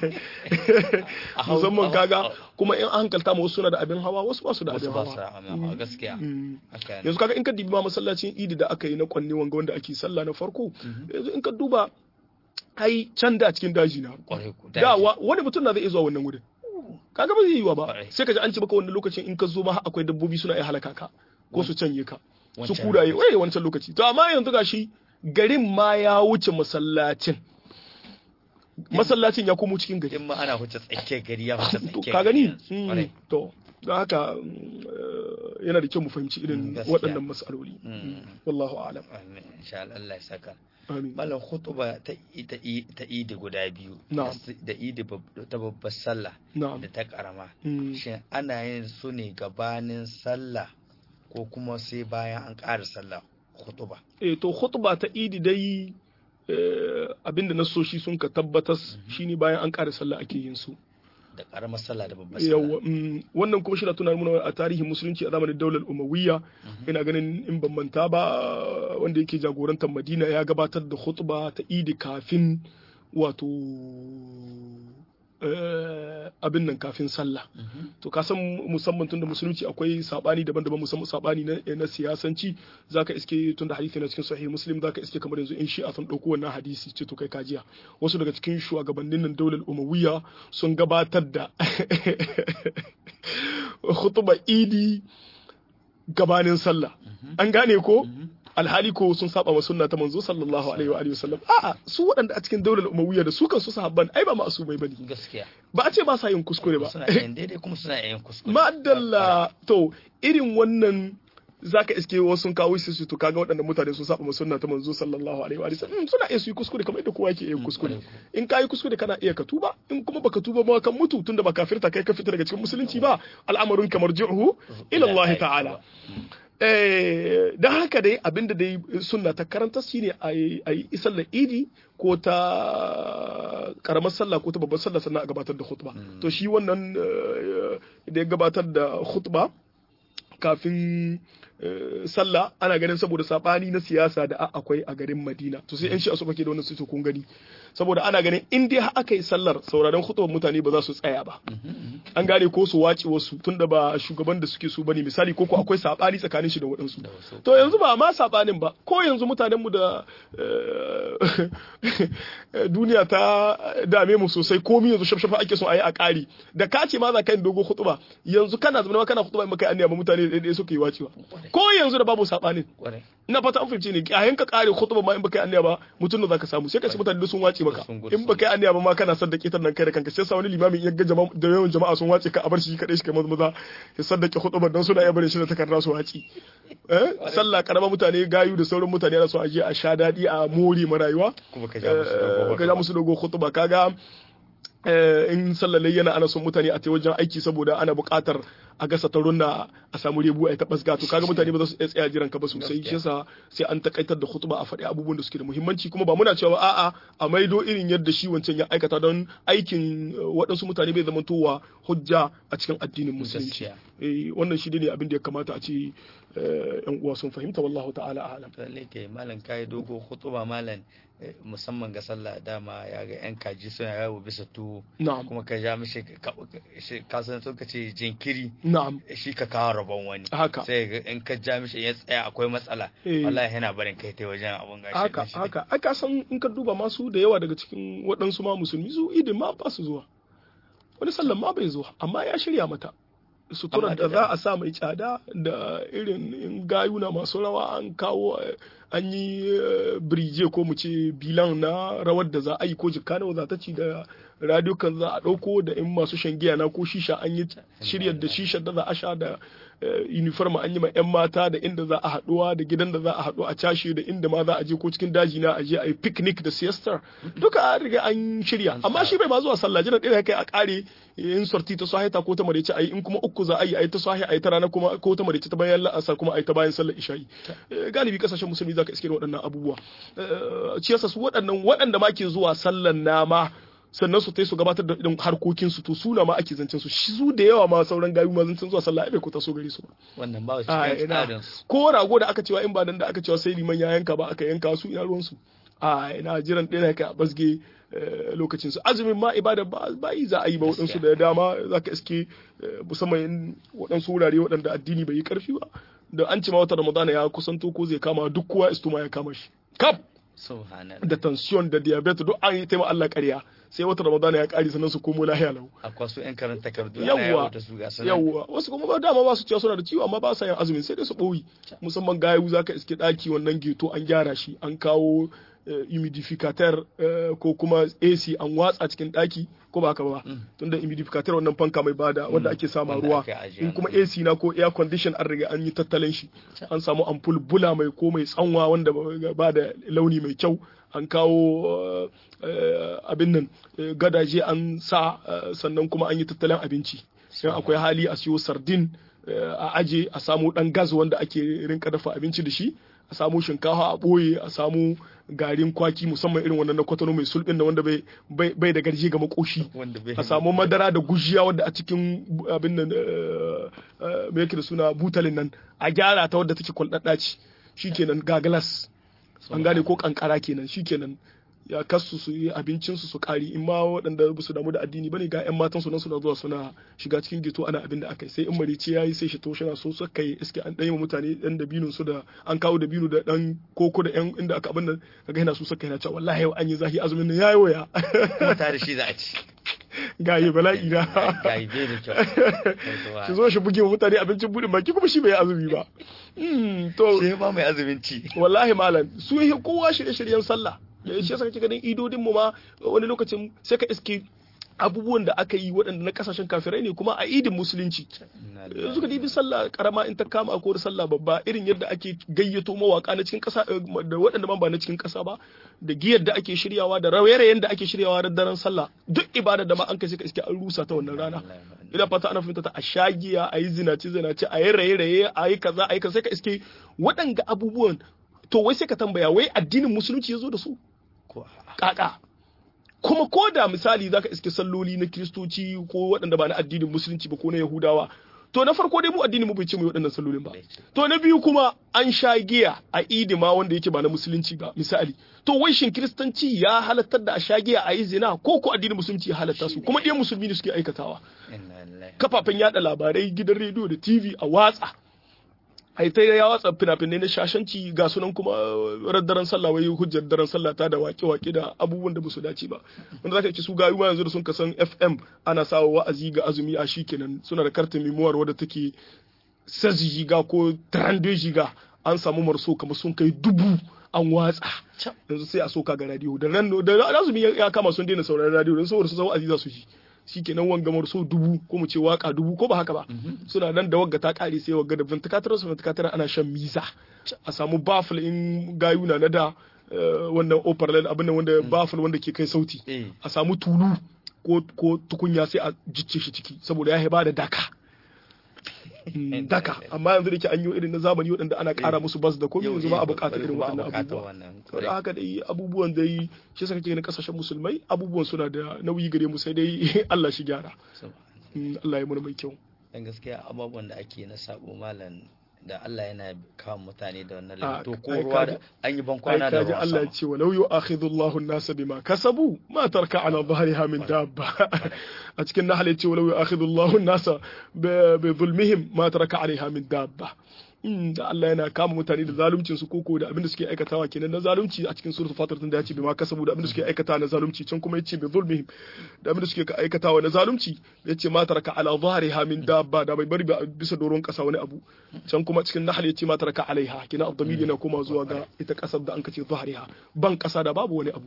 A hau- musamman a hau- kaga kuma in an hankalta ma wasu suna da abin hawa wasu ba su da abin wasu ba su hawa amma gaskiya Mm. haka ne yanzu kaga in ka dibi ma masallacin idi da aka yi na kwanne wanga wanda ake sallah na farko yanzu in ka duba ai can da cikin daji na kwarai ku da daji. wa- wani mutum na zai iya zuwa wannan wurin kaga ba zai yiwa ba Kwarai. sai ka ji an ce baka wannan lokacin in ka zo ma har akwai dabbobi suna iya halaka ka ko su canye ka su Wancan kuraye lokaci. wai wancan lokaci to amma yanzu gashi garin ma ya wuce masallacin masallacin ya komo cikin gari in ma ana huce tsakiyar gari ya huce to tsakiyar ka gari gani yanzu. Mm, Kwarai. to don haka mm, eh, yana da kyau mu fahimci irin Mm, gaskiya. waɗannan mas'aloli Mm. wallahu a'lam Amin. insha Allah Allah ya saka amin malam khutuba ta ta ta idi guda biyu Na'am. da idi bab- ta babbar sallah na'am da ta karama Mm. shin ana yin su ne gabanin sallah ko kuma sai bayan an ƙara sallah khutuba eh to khutba ta idi dai eh, abinda na so shi sun ka tabbatas shine bayan an ƙara sallah ake yin su da karamar sallah da babbar sallah yawa mm, wannan kuma shi na tunar muna a tarihin musulunci a zamanin daular umawiyya ina ganin in ban manta ba wanda yake jagorantar madina ya gabatar da khutba ta idi kafin wato eh, abin nan kafin sallah Mhm. to ka san musamman tunda musulunci akwai sabani daban-daban musamman sabani na, na siyasanci zaka iske tunda hadisi na cikin sahih muslim zaka iske kamar yanzu in shi'a sun dauko wannan hadisi ce to kai kajiya wasu daga cikin shugabannin nan daular umawiyya sun gabatar da khutba idi gabanin sallah an gane ko alhali ko sun saba wa sunna ta manzo sallallahu alaihi wa alihi wasallam a'a su waɗanda a cikin daular umawiyya da su kansu sahabban ai ba ma'asumai bane gaskiya ba a ce ba sa yin kuskure ba suna yin daidai kuma suna yin kuskure Madalla to irin wannan zaka iske wasu sun kawo su su to kaga waɗanda mutane sun saba sunna ta manzo sallallahu alaihi wa sallam suna iya su yi kuskure kamar yadda kowa yake yin kuskure in ka yi kuskure kana iya ka tuba in kuma baka tuba ba kan mutu tunda ba kafirta kai ka fita daga cikin musulunci ba al'amarin kamar ju'hu ila Allah ta'ala eh dan haka dai abinda dai sunna ta karanta shine a yi isar da idi ko ta karamar sallah ko ta babbar sallah sannan a gabatar da khutba to shi wannan eh, da ya gabatar da khutba kafin eh, sallah ana ganin saboda sabani na siyasa da a- akwai a garin Madina to sai yan shi suka ke da wannan su kun gani saboda ana ganin in dai har aka yi sallar sauraron khutbar mutane ba za su tsaya ba an gane ko su wace wasu tunda ba shugaban da suke so bane misali ko ko akwai sabani tsakanin shi da waɗansu Da wasu. to yanzu ba ma sabanin ba ko yanzu mutanen mu da eh, duniya ta dame mu sosai komi yanzu shafshafa ake son a yi a ƙari da ka ce ma za ka yi dogo hutuba yanzu kana zama ma kana hutuba in baka yi anniya ba mutane da ɗaya suka yi wacewa ko yanzu da babu sabanin kwarai ina fata an fahimce ne a yanka kare khutba ma in baka yi anniya ba mutum da zaka samu sai ka ci mutane da sun wace maka Sun gudu, in baka yi anniya ba ma kana saddake ta nan kai da kanka sai sa wani limamin in ya ga jama'a da yawan jama'a sun wace ka a bar shi kadai shi kai maza maza ya saddake khutba dan suna iya barin shi da takarda su wace eh sallah karama mutane gayu da sauran mutane ana so a je a sha dadi a more ma rayuwa kuma ka ja musu dogo Eh, ka ja musu dogo khutba kaga eh, in sallalai yana ana son mutane a ta wajen aiki saboda ana buƙatar a gasa taron na a samu rebu a yi ta basga to kaga mutane ba za su iya tsaya jiran ka ba sosai shi yasa sai an takaitar da khutba a faɗi abubuwan da suke da muhimmanci kuma ba muna cewa a'a a maido irin yadda shi wancan ya aikata don aikin eh, waɗansu mutane bai zama towa hujja a cikin addinin musulunci Gaskiya. eh wannan shi ne abin da ya kamata a ce eh, yan uwa sun fahimta wallahu ta'ala a'lam lalle ke malam kai dogo khutuba malam eh, musamman ga sallah dama ya ga yan kaji suna yawo bisa tuwo na'am kuma ka ja mishi ka- shi- ka san sun ka ce jinkiri na'am shi ka kawo rabon wani haka sai ga in ka ja mishi ya tsaya akwai matsala Eh. wallahi yana barin kai ta wajen abun gashi haka shi- haka ai ka san in ka duba masu da yawa daga cikin waɗansu ma musulmi su idin ma ba su zuwa wani sallan ma bai zuwa amma ya shirya mata suturar Amma da da- za a sa mai tsada da irin in gayuna masu rawa an kawo eh, an yi eh, birije ko mu ce bilan na rawar da za a yi ko jikka nawa za ta ci da radio kan za a ɗauko da in masu shan giya na ko shisha an yi shirya da shisha da za a sha da uniform an yi ma 'yan mata da inda za a haɗuwa da gidan da za a haɗu a cashe da inda ma za a je ko cikin daji na a je a yi picnic da siestar duka an riga an shirya amma shi bai ma zuwa sallah jiran ɗaya kai a ƙare in sorti ta sahita ko ta marece ayi in kuma uku za a yi ayi ta sahi ayi ta rana kuma ko ta marece ta bayan la'asar kuma ayi ta bayan sallar isha'i galibi kasashen musulmi zaka iske waɗannan abubuwa ciyasa su waɗannan waɗanda ma ke zuwa sallan nama sannan su tai su gabatar da irin harkokin su to suna ma ake zancen su su da yawa ma sauran gayu ma zancen zuwa sallah bai ko ta so gare su wannan ba cikin tsarin ko rago da aka cewa in ba nan da aka cewa sai liman ya yanka ba aka yanka su ina ruwan su a ina jiran ɗaya kai a basge lokacin su azumin ma ibada ba yi za a yi ba waɗansu da dama za ka iske musamman waɗansu wurare waɗanda addini bai yi ƙarfi ba da an ce ma wata ramadana ya kusanto ko zai kama duk kowa istuma ya kama shi kaf da tension da diabetes duk an yi taimaka Allah ƙarya sai wata ramadana ya ƙari sannan su komo lahiya lau akwai su yan karanta takardu yawwa yawwa wasu kuma ba dama ba su cewa suna da ciwo amma ba sa yin azumin sai dai su ɓoyi musamman gayu za ka iske ɗaki wannan geto an gyara shi an kawo humidificator ko kuma AC an watsa cikin daki ko ba haka ba tunda humidificator wannan fanka mai bada wanda ake sama ruwa in kuma AC na ko air condition an riga an yi tattalin shi an samu ampul bula mai ko mai tsanwa wanda ba da launi mai kyau an kawo abin nan gadaje an sa sannan kuma an yi tattalin abinci sai akwai hali a siyo sardin a aje a samu dan gas wanda ake rinka dafa abinci da shi a samu shinkafa a ɓoye a samu garin kwaki musamman irin wannan na kwatano mai sulɓin da wanda bai da garje ga makoshi a samu madara da gujiya wadda a cikin abin nan me yake da suna butalin nan a gyara ta wadda take kwalɗaɗɗa ce shikenan ga glass an gane ko kankara kenan shikenan ya kasu su yi abincinsu su kari in ma waɗanda ba su damu da addini bane ga yan matan su nan suna zuwa suna shiga cikin gito ana abin da aka yi sai in marice yayi sai shi to shana so su kai iske an ɗaya mutane ɗan da binun su da an kawo da binu da ɗan koko da yan inda aka abin nan kaga yana so suka yana cewa wallahi yau an yi zahi azumin nan yayi waya kuma tare shi za a ci gaye bala'i na gaye bai da kyau shi zo shi buge mutane abincin buɗin baki kuma shi bai azumi ba to shi ba mai azumin ci wallahi malam su yi kowa shirye-shiryen sallah da shi yasa kake ganin idodin mu ma wani lokacin sai ka iske abubuwan da aka yi waɗanda na kasashen kafirai ne kuma a idin musulunci yanzu ka dibi sallah karama in ta kama ko sallah babba irin yadda ake gayyato mawaka na cikin ƙasa da waɗanda ma ba na cikin ƙasa ba da giyar da ake shiryawa da rawaye da ake shiryawa da daren sallah duk ibada da ma an kai sai ka iske an rusa ta wannan rana ina fata ana fahimta ta a shagiya a yi zinace zinace a yi raye-raye a yi kaza a yi kaza sai ka iske waɗanga abubuwan to wai sai ka tambaya wai addinin musulunci ya zo da su kaka kuma ko da misali zaka iske salloli na kiristoci ko waɗanda ba na addinin musulunci ba ko na yahudawa to na farko dai mu addinin mu bai ce mu waɗannan sallolin ba to na biyu kuma an sha giya a idi ma wanda yake ba na musulunci ba misali to wai shin kiristanci ya halattar da a sha giya a yi zina ko ko addinin musulunci ya halatta su kuma ɗiyan musulmi ne suke aikatawa kafafen yada labarai gidan rediyo da tv a watsa ai ta ya watsa fina-finai na shashanci ga sunan kuma daren sallah wai hujjar daren sallah ta da wake-wake da abubuwan da ba su dace ba wanda zaka ci su gayu ma yanzu da sun kasan FM ana sawa wa'azi ga azumi a shikenan suna da kartin memoir wadda take 16 giga ko 32 giga an samu marso kamar sun kai dubu an watsa yanzu sai a soka ga radio da ran da azumi ya kama sun daina sauraron radio don saboda su san wa'azi za su ji shikenan wangamar so dubu ko mu ce waka dubu ko ba haka ba suna nan da wagga ta kare sai wagga da ventilator su ventilator ana shan miza a samu baffle in gayuna na da wannan opera abin nan wanda baffle wanda ke kai sauti a samu tulu ko ko tukunya sai a jicce shi ciki saboda ya ba da daka daka amma yanzu da ke an yi irin na zamani waɗanda ana ƙara musu bas da komai yanzu ba a buƙatar irin waɗannan abubuwa saboda haka dai abubuwan dai shi saka ganin kasashen musulmai abubuwan suna da nauyi gare mu sai dai Allah shi gyara Allah ya mana mai kyau dan gaskiya abubuwan da ake na sabo malam da Allah yana kawo mutane da wannan lafi to ko ruwa da an yi bankwana da ruwa Allah ya ce walau yu'akhidhu Allahu an-nasa bima kasabu ma tarka ala dhahriha min dabba a cikin nahl ya ce walau yu'akhidhu Allahu an-nasa bi zulmihim ma taraka alaiha min dabba da Allah yana kama mutane da zaluncin su koko da abinda suke aikatawa kenan na zalunci a cikin suratul fatir tun da ya ce bima kasabu da abinda suke aikatawa na zalunci can kuma yace bi zulmihim da abinda suke aikatawa na zalunci yace ma taraka ala dhahriha min dabba da bai bari bisa doron kasa wani abu can kuma cikin nahl yace ma taraka alaiha kina abdamir yana kuma zuwa ga ita kasar da an kace dhahriha ban kasa da babu wani abu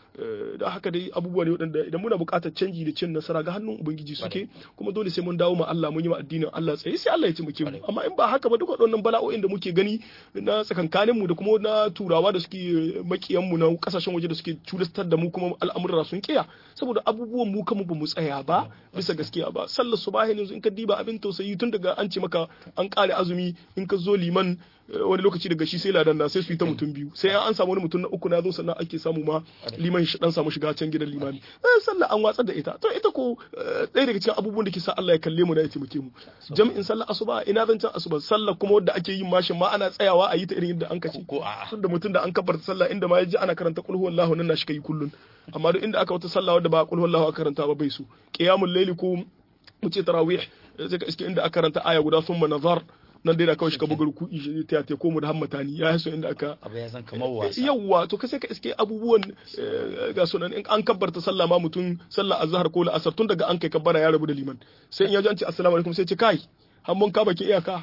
da haka dai abubuwa ne waɗanda idan muna buƙatar canji da cin nasara ga hannun ubangiji suke kuma dole sai mun dawo ma Allah mun yi ma addinin Allah tsaye sai Allah ya taimake mu amma in ba haka ba duk waɗannan bala'o'in da muke gani na tsakankanin mu da kuma na turawa da suke makiyan mu na kasashen waje da suke culastar da mu kuma al'amuran sun kiya saboda abubuwan mu kanmu ba mu tsaya ba bisa gaskiya ba sallar subahi yanzu in ka diba abin tausayi tun daga an ce maka an kare azumi in ka zo liman wani lokaci daga shi sai ladan na sai su yi ta mutum biyu sai an samu wani mutum na uku na zo sannan ake samu ma liman shi dan samu shiga can gidan limami eh sallah an watsar da ita to ita ko ɗaya daga cikin abubuwan da ke sa Allah ya kalle mu da ya taimake mu jami'in sallah asuba ina zan can asuba sallah kuma wadda ake yin mashin ma ana tsayawa a yi ta irin yadda an kace ko a tun da mutum da an kabarta sallah inda ma ya ji ana karanta qul huwallahu nan na shi kai kullun amma duk inda aka wata sallah wadda ba qul huwallahu aka karanta ba bai su qiyamul layli ko mu ce tarawih sai ka iske inda aka karanta aya guda thumma nazar nan dai da kawai shi ka buga ruku'i shi ta ta komo da hammata ni ya haso inda aka abu ya san kamar wasa yawwa to kai sai ka iske abubuwan ga sunan in an kabbarta sallah ma mutum sallah azhar ko la'asar tun daga an kai kabbara ya rabu da liman sai in ya ji an ce assalamu alaikum sai ce kai har mun ka baki iyaka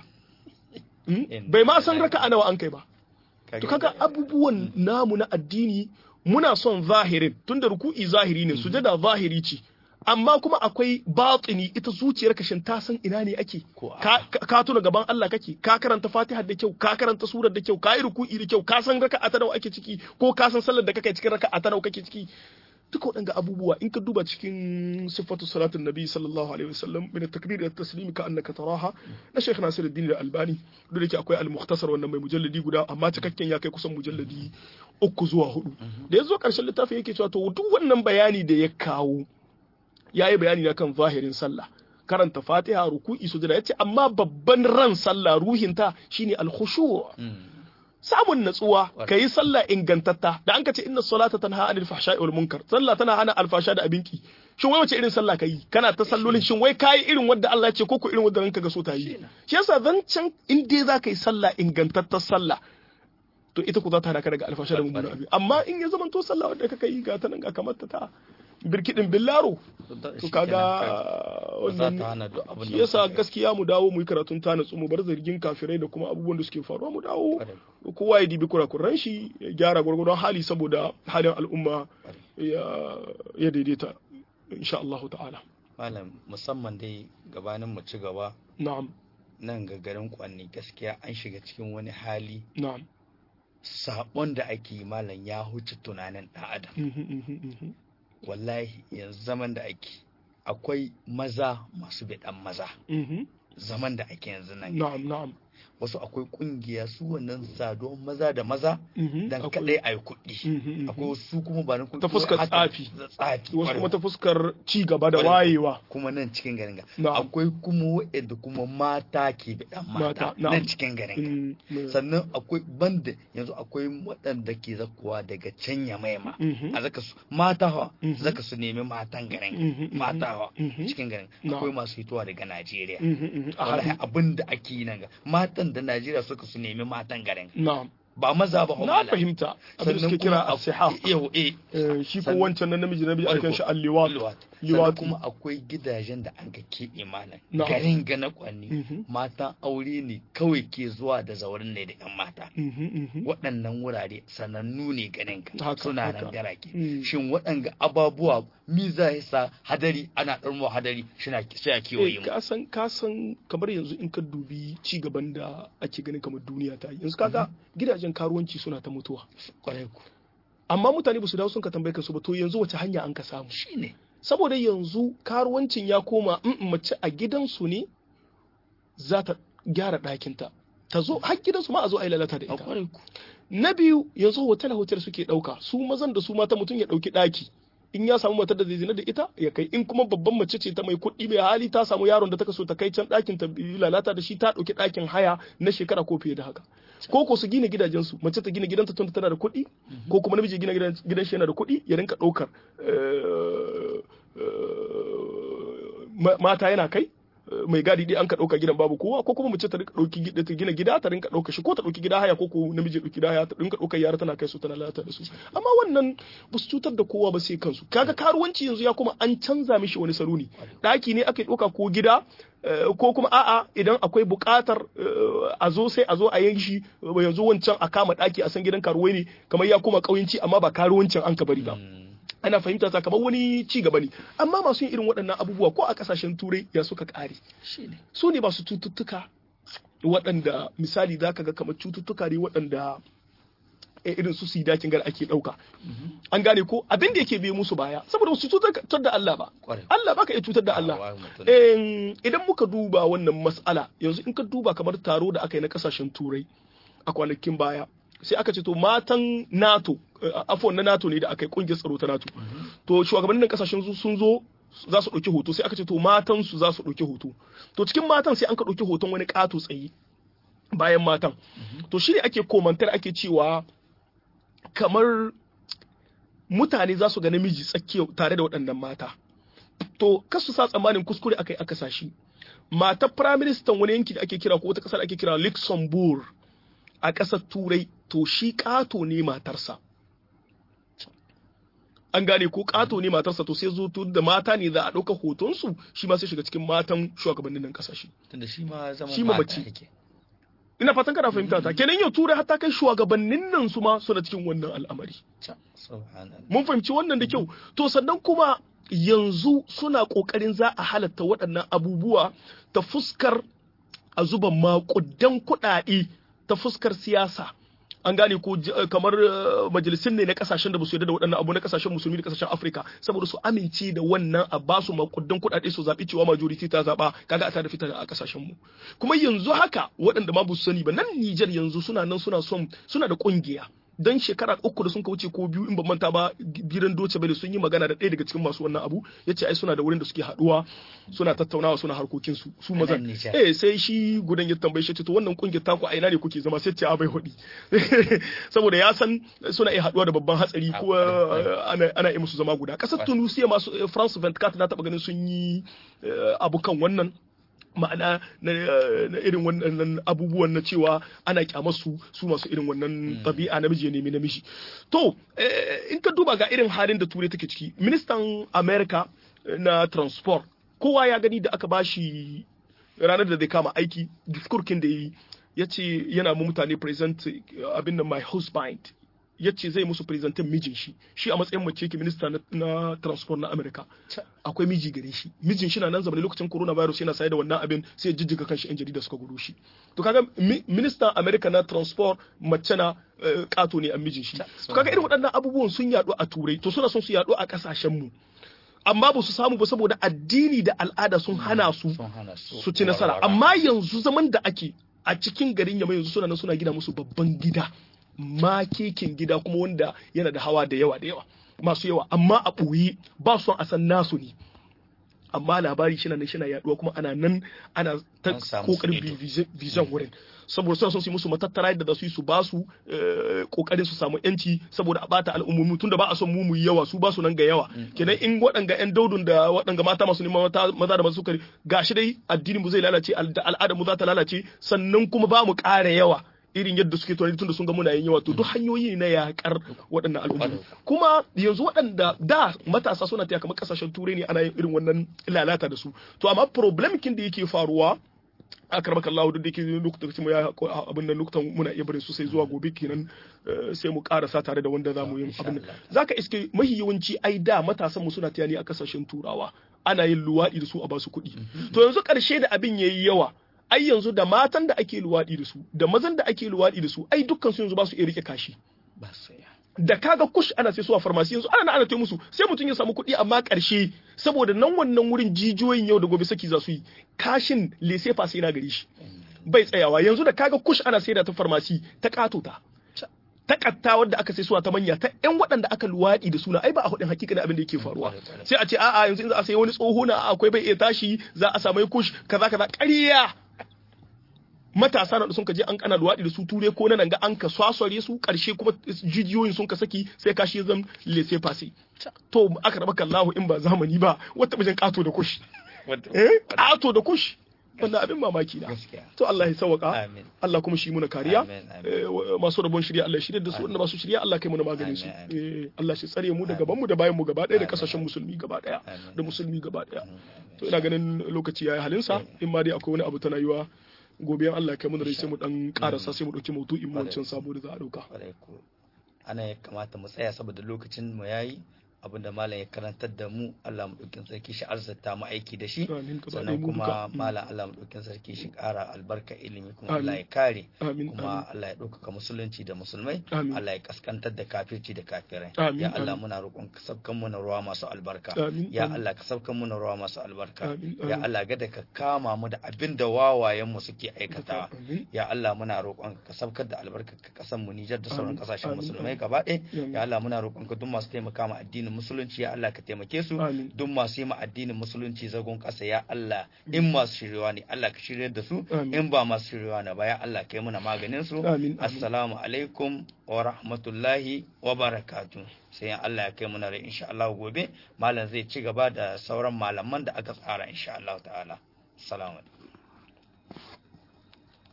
bai ma san raka'a nawa an kai ba to kaga abubuwan namu na addini muna son zahirin tunda ruku'i zahiri ne sujada zahiri ce amma kuma akwai batini ita zuciyar shin ta san ina ne ake ka tuna gaban Allah kake ka karanta Fatiha da kyau ka karanta surar da kyau ka yi ruku'i da kyau ka san raka'a ta nawa ake ciki ko ka san sallar da kake cikin raka'a ta nawa kake ciki duka waɗanga abubuwa in ka duba cikin sifatu salatin nabi sallallahu alaihi wasallam min takbir da taslimi ka annaka taraha na Sheikh Nasiruddin Al-Albani duk da ke akwai al-mukhtasar wannan mai mujalladi guda amma cikakken ya kai kusan mujalladi uku zuwa hudu da yazo karshen littafin yake cewa to duk wannan bayani da ya kawo ya yi bayani na kan zahirin sallah karanta fatiha ruku'i sujada yace amma babban ran sallah ruhinta shine al-khushu' samun natsuwa ka yi sallah ingantatta da an ka ce inna salata tanha anil fahsha'i wal munkar sallah tana hana alfasha da abinki shin wai wace irin sallah ka yi kana ta sallolin shin wai kayi irin wadda Allah ya ce ko ko irin wadda ranka ga so ta yi shi yasa zancen in dai za ka yi sallah ingantattar sallah to ita ku za ta hana ka daga alfasha da mummunan abin amma in ya zama to sallah wadda kaka yi ga ta nan ga kamar ta birkidin billaro to kaga wannan shi yasa gaskiya mu dawo mu yi karatun ta natsu mu bar zargin kafirai da kuma abubuwan da suke faruwa mu dawo kowa ya dibi kurakuran shi ya gyara gwargwadon hali saboda halin al'umma ya daidaita insha Allah ta'ala malam musamman dai gabanin mu ci gaba na'am nan ga garin kwanni gaskiya an shiga cikin wani hali na'am sabon da ake malam ya huce tunanin ɗan adam wallahi yanzu zaman da ake akwai maza masu biɗan maza zaman da ake yanzu nan na'am na'am wasu akwai kungiya su wannan saduwan maza da maza dan kadai a yi kuɗi akwai wasu kuma ba na ta fuskar tsafi tsafi wasu kuma ta fuskar ci gaba da wayewa kuma nan cikin garin ga akwai kuma waɗanda kuma mata ke biɗan mata nan cikin garin ga sannan akwai banda yanzu akwai waɗanda ke zakuwa daga can ya maima a zaka su mata hawa zaka su nemi matan garin mata hawa cikin garin akwai masu hitowa daga Najeriya wallahi abin da ake yi nan ga matan da Najeriya suka su nemi matan garin. Na'am. Ba maza ba Na fahimta. Abin da suke kira asiha. Yau eh. Shi ko wancan na namiji namiji akan shi alliwat. Liwat. kuma akwai gidajen da an ka keɓe malam. Garin ga na kwanni. Matan aure ne kawai ke zuwa da zaurin ne da 'yan mata. Waɗannan wurare sanannu ne ganin ka. Suna nan garake. Shin waɗanga ababuwa miza ya sa hadari ana ɗarmo hadari suna sai a kewaye mu. Kasan kasan kamar yanzu in ka dubi ci gaban da ake ganin kamar duniya ta yi. Yanzu kaga gidajen karuwanci suna ta mutuwa. Kwarai ku. Amma mutane ba su dawo sun ka tambaye su ba to yanzu wace hanya an ka samu. Shine. Saboda yanzu karuwancin ya koma in mace a gidansu ne za ta gyara ɗakinta. Ta zo har gidansu ma a zo a yi lalata da ita. Na biyu yanzu hotel hotel suke ɗauka su mazan da su mata mutum ya ɗauki ɗaki. in ya samu matar da zai zina da ita ya kai in kuma babban mace ce ta mai kuɗi mai hali ta samu yaron da ta so ta kai can ɗakin ta lalata da shi ta ɗauki ɗakin haya na shekara ko fiye da haka ko ko su gina gidajensu mace ta gina gidanta tun tana da kuɗi ko kuma namiji gina gidan shi yana da kuɗi ya rinka ɗaukar mata yana kai mai gadi dai an ka ɗauka gidan babu kowa ko kuma mace ta ɗauki ta gina gida ta rinka ɗauka shi ko ta ɗauki gida haya ko ko namiji ɗauki gida haya ta rinka ɗaukar yara tana kai su tana lalata da su amma wannan ba su cutar da kowa ba sai kansu kaga karuwanci yanzu ya kuma an canza mishi wani salo ne ɗaki ne ake ɗauka ko gida ko kuma a'a idan akwai buƙatar a zo sai a zo a yin shi yanzu wancan a kama ɗaki a san gidan karuwai ne kamar ya koma ƙauyenci amma ba karuwancin an ka bari ba ana fahimta ta kamar wani ci gaba ne amma masu yin irin waɗannan abubuwa ko a ƙasashen turai ya suka ƙare shine su ne masu cututtuka waɗanda misali za ka ga kamar cututtuka ne waɗanda eh, irin su sida kin gar ake ɗauka an gane ko abin da yake biye musu baya saboda su cutar da Allah ba kwarai Allah baka iya cutar da Allah Wa mutum. Em, idan muka duba wannan mas'ala yanzu in ka duba kamar taro da aka yi na kasashen turai a kwanakin baya sai aka ce to matan NATO eh, afwan na NATO ne da aka yi kungiyar tsaro ta NATO to shugabannin kasashen su sun zo za su ɗauki hoto sai aka ce to matan su za su ɗauki hoto to cikin matan sai an ka ɗauki hoton wani ƙato tsaye bayan matan to shi ne ake komantar ake cewa kamar mutane za su ga namiji tsakiya tare da waɗannan mata to kasu sa tsammanin kuskure aka yi aka sashi matar firaministan wani yanki da ake kira ko wata ƙasar ake kira luxembourg a ƙasar turai to shi ƙato ne matarsa an gane ko ƙato ne matarsa to sai zo tun da mata ne za a ɗauka hotonsu shi ma sai shiga cikin matan shugabannin nan ƙasashe tunda shi ma zama Shi ma mata mace. yake ina fatan kana fahimta ta kenan yau turai hatta kai shugabannin nan su ma suna cikin wannan al'amari Ca, subhanallah mun fahimci wannan da kyau to sannan kuma yanzu suna kokarin za a halatta waɗannan abubuwa ta fuskar a zuba maƙudan kuɗaɗe ta fuskar siyasa an gane ko j- eh, kamar eh, majalisun ne na kasashen da ba su yarda da waɗannan abu na kasashen musulmi da kasashen afirka saboda su amince da wannan a ba su makudan kuɗaɗe su zaɓi cewa majority ta zaɓa kaga a ta da fita a kasashen mu kuma yanzu haka waɗanda ma ba su sani ba nan Nijar yanzu suna nan suna son suna da ƙungiya dan shekara uku da sun ka wuce ko biyu in ban manta ba gidan doce bane sun yi magana da ɗaya daga cikin masu wannan abu yace ai suna da wurin da suke haɗuwa suna tattaunawa suna harkokin su su A mazan nan Nijar. eh sai shi gudan ya tambaye shi ce to wannan kungiyar taku a ina ne kuke zama sai ce a bai hudi saboda ya san suna iya haɗuwa da babban hatsari A- ko eh, ana ana yi musu zama guda kasar Tunisia masu eh, France 24 na taɓa ganin sun yi eh, abu kan wannan ma'ana na, na irin wannan abubuwan na cewa ana kyamarsu su masu irin wannan ɗabi'a namiji ya nemi namiji to eh, in ka duba ga irin halin da turai take ciki ministan america eh, na transport kowa ya gani da aka bashi ranar da zai kama aiki diskurkin da ya yi ya ce yana mu mutane present eh, abin da my husband ya ce zai musu presentin mijin shi shi a matsayin mace ke minista na, na transport na america Ca, akwai miji gare shi mijin shi na nan zamani lokacin coronavirus yana saye da wannan abin sai ya jijjiga kanshi yan jarida suka gudu shi to kaga mi- ministan america na transport mace na eh, kato ne a mijin shi Ta- to kaga irin waɗannan abubuwan sun yaɗu a turai to suna son su yaɗu a ƙasashen mu amma ba su samu ba saboda addini da al'ada sun hana su sun hana su su ci nasara warwara. amma yanzu zaman da ake a cikin garin yamma yanzu suna nan suna gina musu babban gida makekin gida kuma wanda yana da hawa da yawa da yawa masu yawa amma a ɓoye ba su son a san nasu ne amma labari shi nan shi na yaduwa kuma ana nan ana ta An samu kokarin su ido. bi vision wurin saboda suna son su yi musu matattara yadda za su yi su ba su eh, kokarin su samu yanci saboda a bata al'ummomi tunda ba a son mu mu yi yawa su ba su nan ga yawa kenan in waɗanga yan daudun da waɗanga mata masu neman mata maza da masu sukari gashi dai addinin mu zai lalace al- da al'adar mu za ta lalace sannan kuma ba mu ƙara yawa irin yadda suke tunani tunda sun ga muna yin yawa to duk hanyoyi ne na yakar waɗannan al'ummomi kuma yanzu waɗanda da matasa suna taya kamar kasashen turai ne ana yin irin wannan lalata da su to amma problem kin da yake faruwa a karbaka Allah duk da yake lokacin mu ya abin nan lokutan muna iya barin su sai zuwa gobe kenan eh, sai mu karasa tare da wanda zamu yi Insha abin nan Allah. zaka iske mahi yawanci ai da matasan mu suna tayani a kasashen turawa ana yin luwaɗi da su a basu kuɗi to yanzu ƙarshe da abin yayi yawa ai yanzu da matan da ake luwaɗi da su da mazan da ake luwaɗi da su ai dukkan su yanzu ba su iya rike kashi ba su ya da kaga kush ana sai su a farmasi yanzu ana ana ta musu sai mutum ya samu kuɗi amma ƙarshe saboda nan wannan wurin jijiyoyin yau da gobe saki za su yi kashin lese sai na gare shi bai tsayawa yanzu da kaga kush ana saida ta farmasi ta katota ta katta wadda aka sai suwa ta manya ta yan waɗanda aka luwaɗi da suna ai ba a hudin hakika abin da yake faruwa sai a ce a'a yanzu in za a sayi wani tsoho na akwai bai iya tashi za a samu kush kaza kaza ƙarya matasa na da sun ka je an kana luwaɗi da su ture ko nan ga an ka swasware su ƙarshe kuma jijiyoyin sun ka saki sai ka shi zan lese fase to aka raba kallahu in ba zamani ba wata bijin ƙato da kush eh ƙato da kush wannan abin mamaki na Gaskiya. to Allah ya sauka Amin. Allah kuma shi muna kariya Amin, amin. Eh, wa- masu rabon shirya Allah ya shirya da su wanda masu shirya Allah kai muna maganin su Eh, Allah shi tsare mu da gaban mu da bayan mu gaba ɗaya da Amin. kasashen musulmi gaba ɗaya Amin. da musulmi gaba ɗaya to ina ganin lokaci yayi halinsa in ma dai akwai wani abu tana yiwa gobe in Allah ya kai mu da rai sai mu dan karasa sai mu dauki maudu'in mu wancan sabo da za a dauka kwarai ko ana ya kamata mu tsaya saboda lokacin mu yayi abinda malam ya karantar da mu Allah mu ɗaukin sarki shi arzata mu aiki da shi amin gaba ɗaya sannan mu duka kuma malam Allah mu ɗaukin sarki shi ƙara albarka ilimi kuma Amin. Allah ya kare amin kuma Allah ya ɗaukaka musulunci da musulmai Amin. Allah ya kaskantar da kafirci da kafirai Amin, ya Allah amin. muna roƙon ka sabkan mu na ruwa masu albarka amin ya amin. Allah ka sabkan mu na ruwa masu albarka amin ya amin. Allah gada ka kama mu da abin da wawayen mu suke aikatawa amin ya Allah muna roƙon ka sabkar da albarkar ka kasan mu Nijar da sauran Amin, kasashen amin, musulmai amin. gaba ɗaya amin. ya Allah muna roƙon ka duk masu taimaka ma addinin musulunci ya Allah ka taimake su amin duk masu yi ma addinin musulunci zagon ƙasa ya Allah in masu shiryawa ne Allah ka shiryar da su Amin. in ba masu shiryawa ne ba ya Allah kai muna maganin su amin amin assalamu alaikum wa rahmatullahi wa barakatuh sai in Allah ya kai muna rai insha Allah gobe malam zai ci gaba da sauran malaman da aka tsara insha Allah ta'ala assalamu alaikum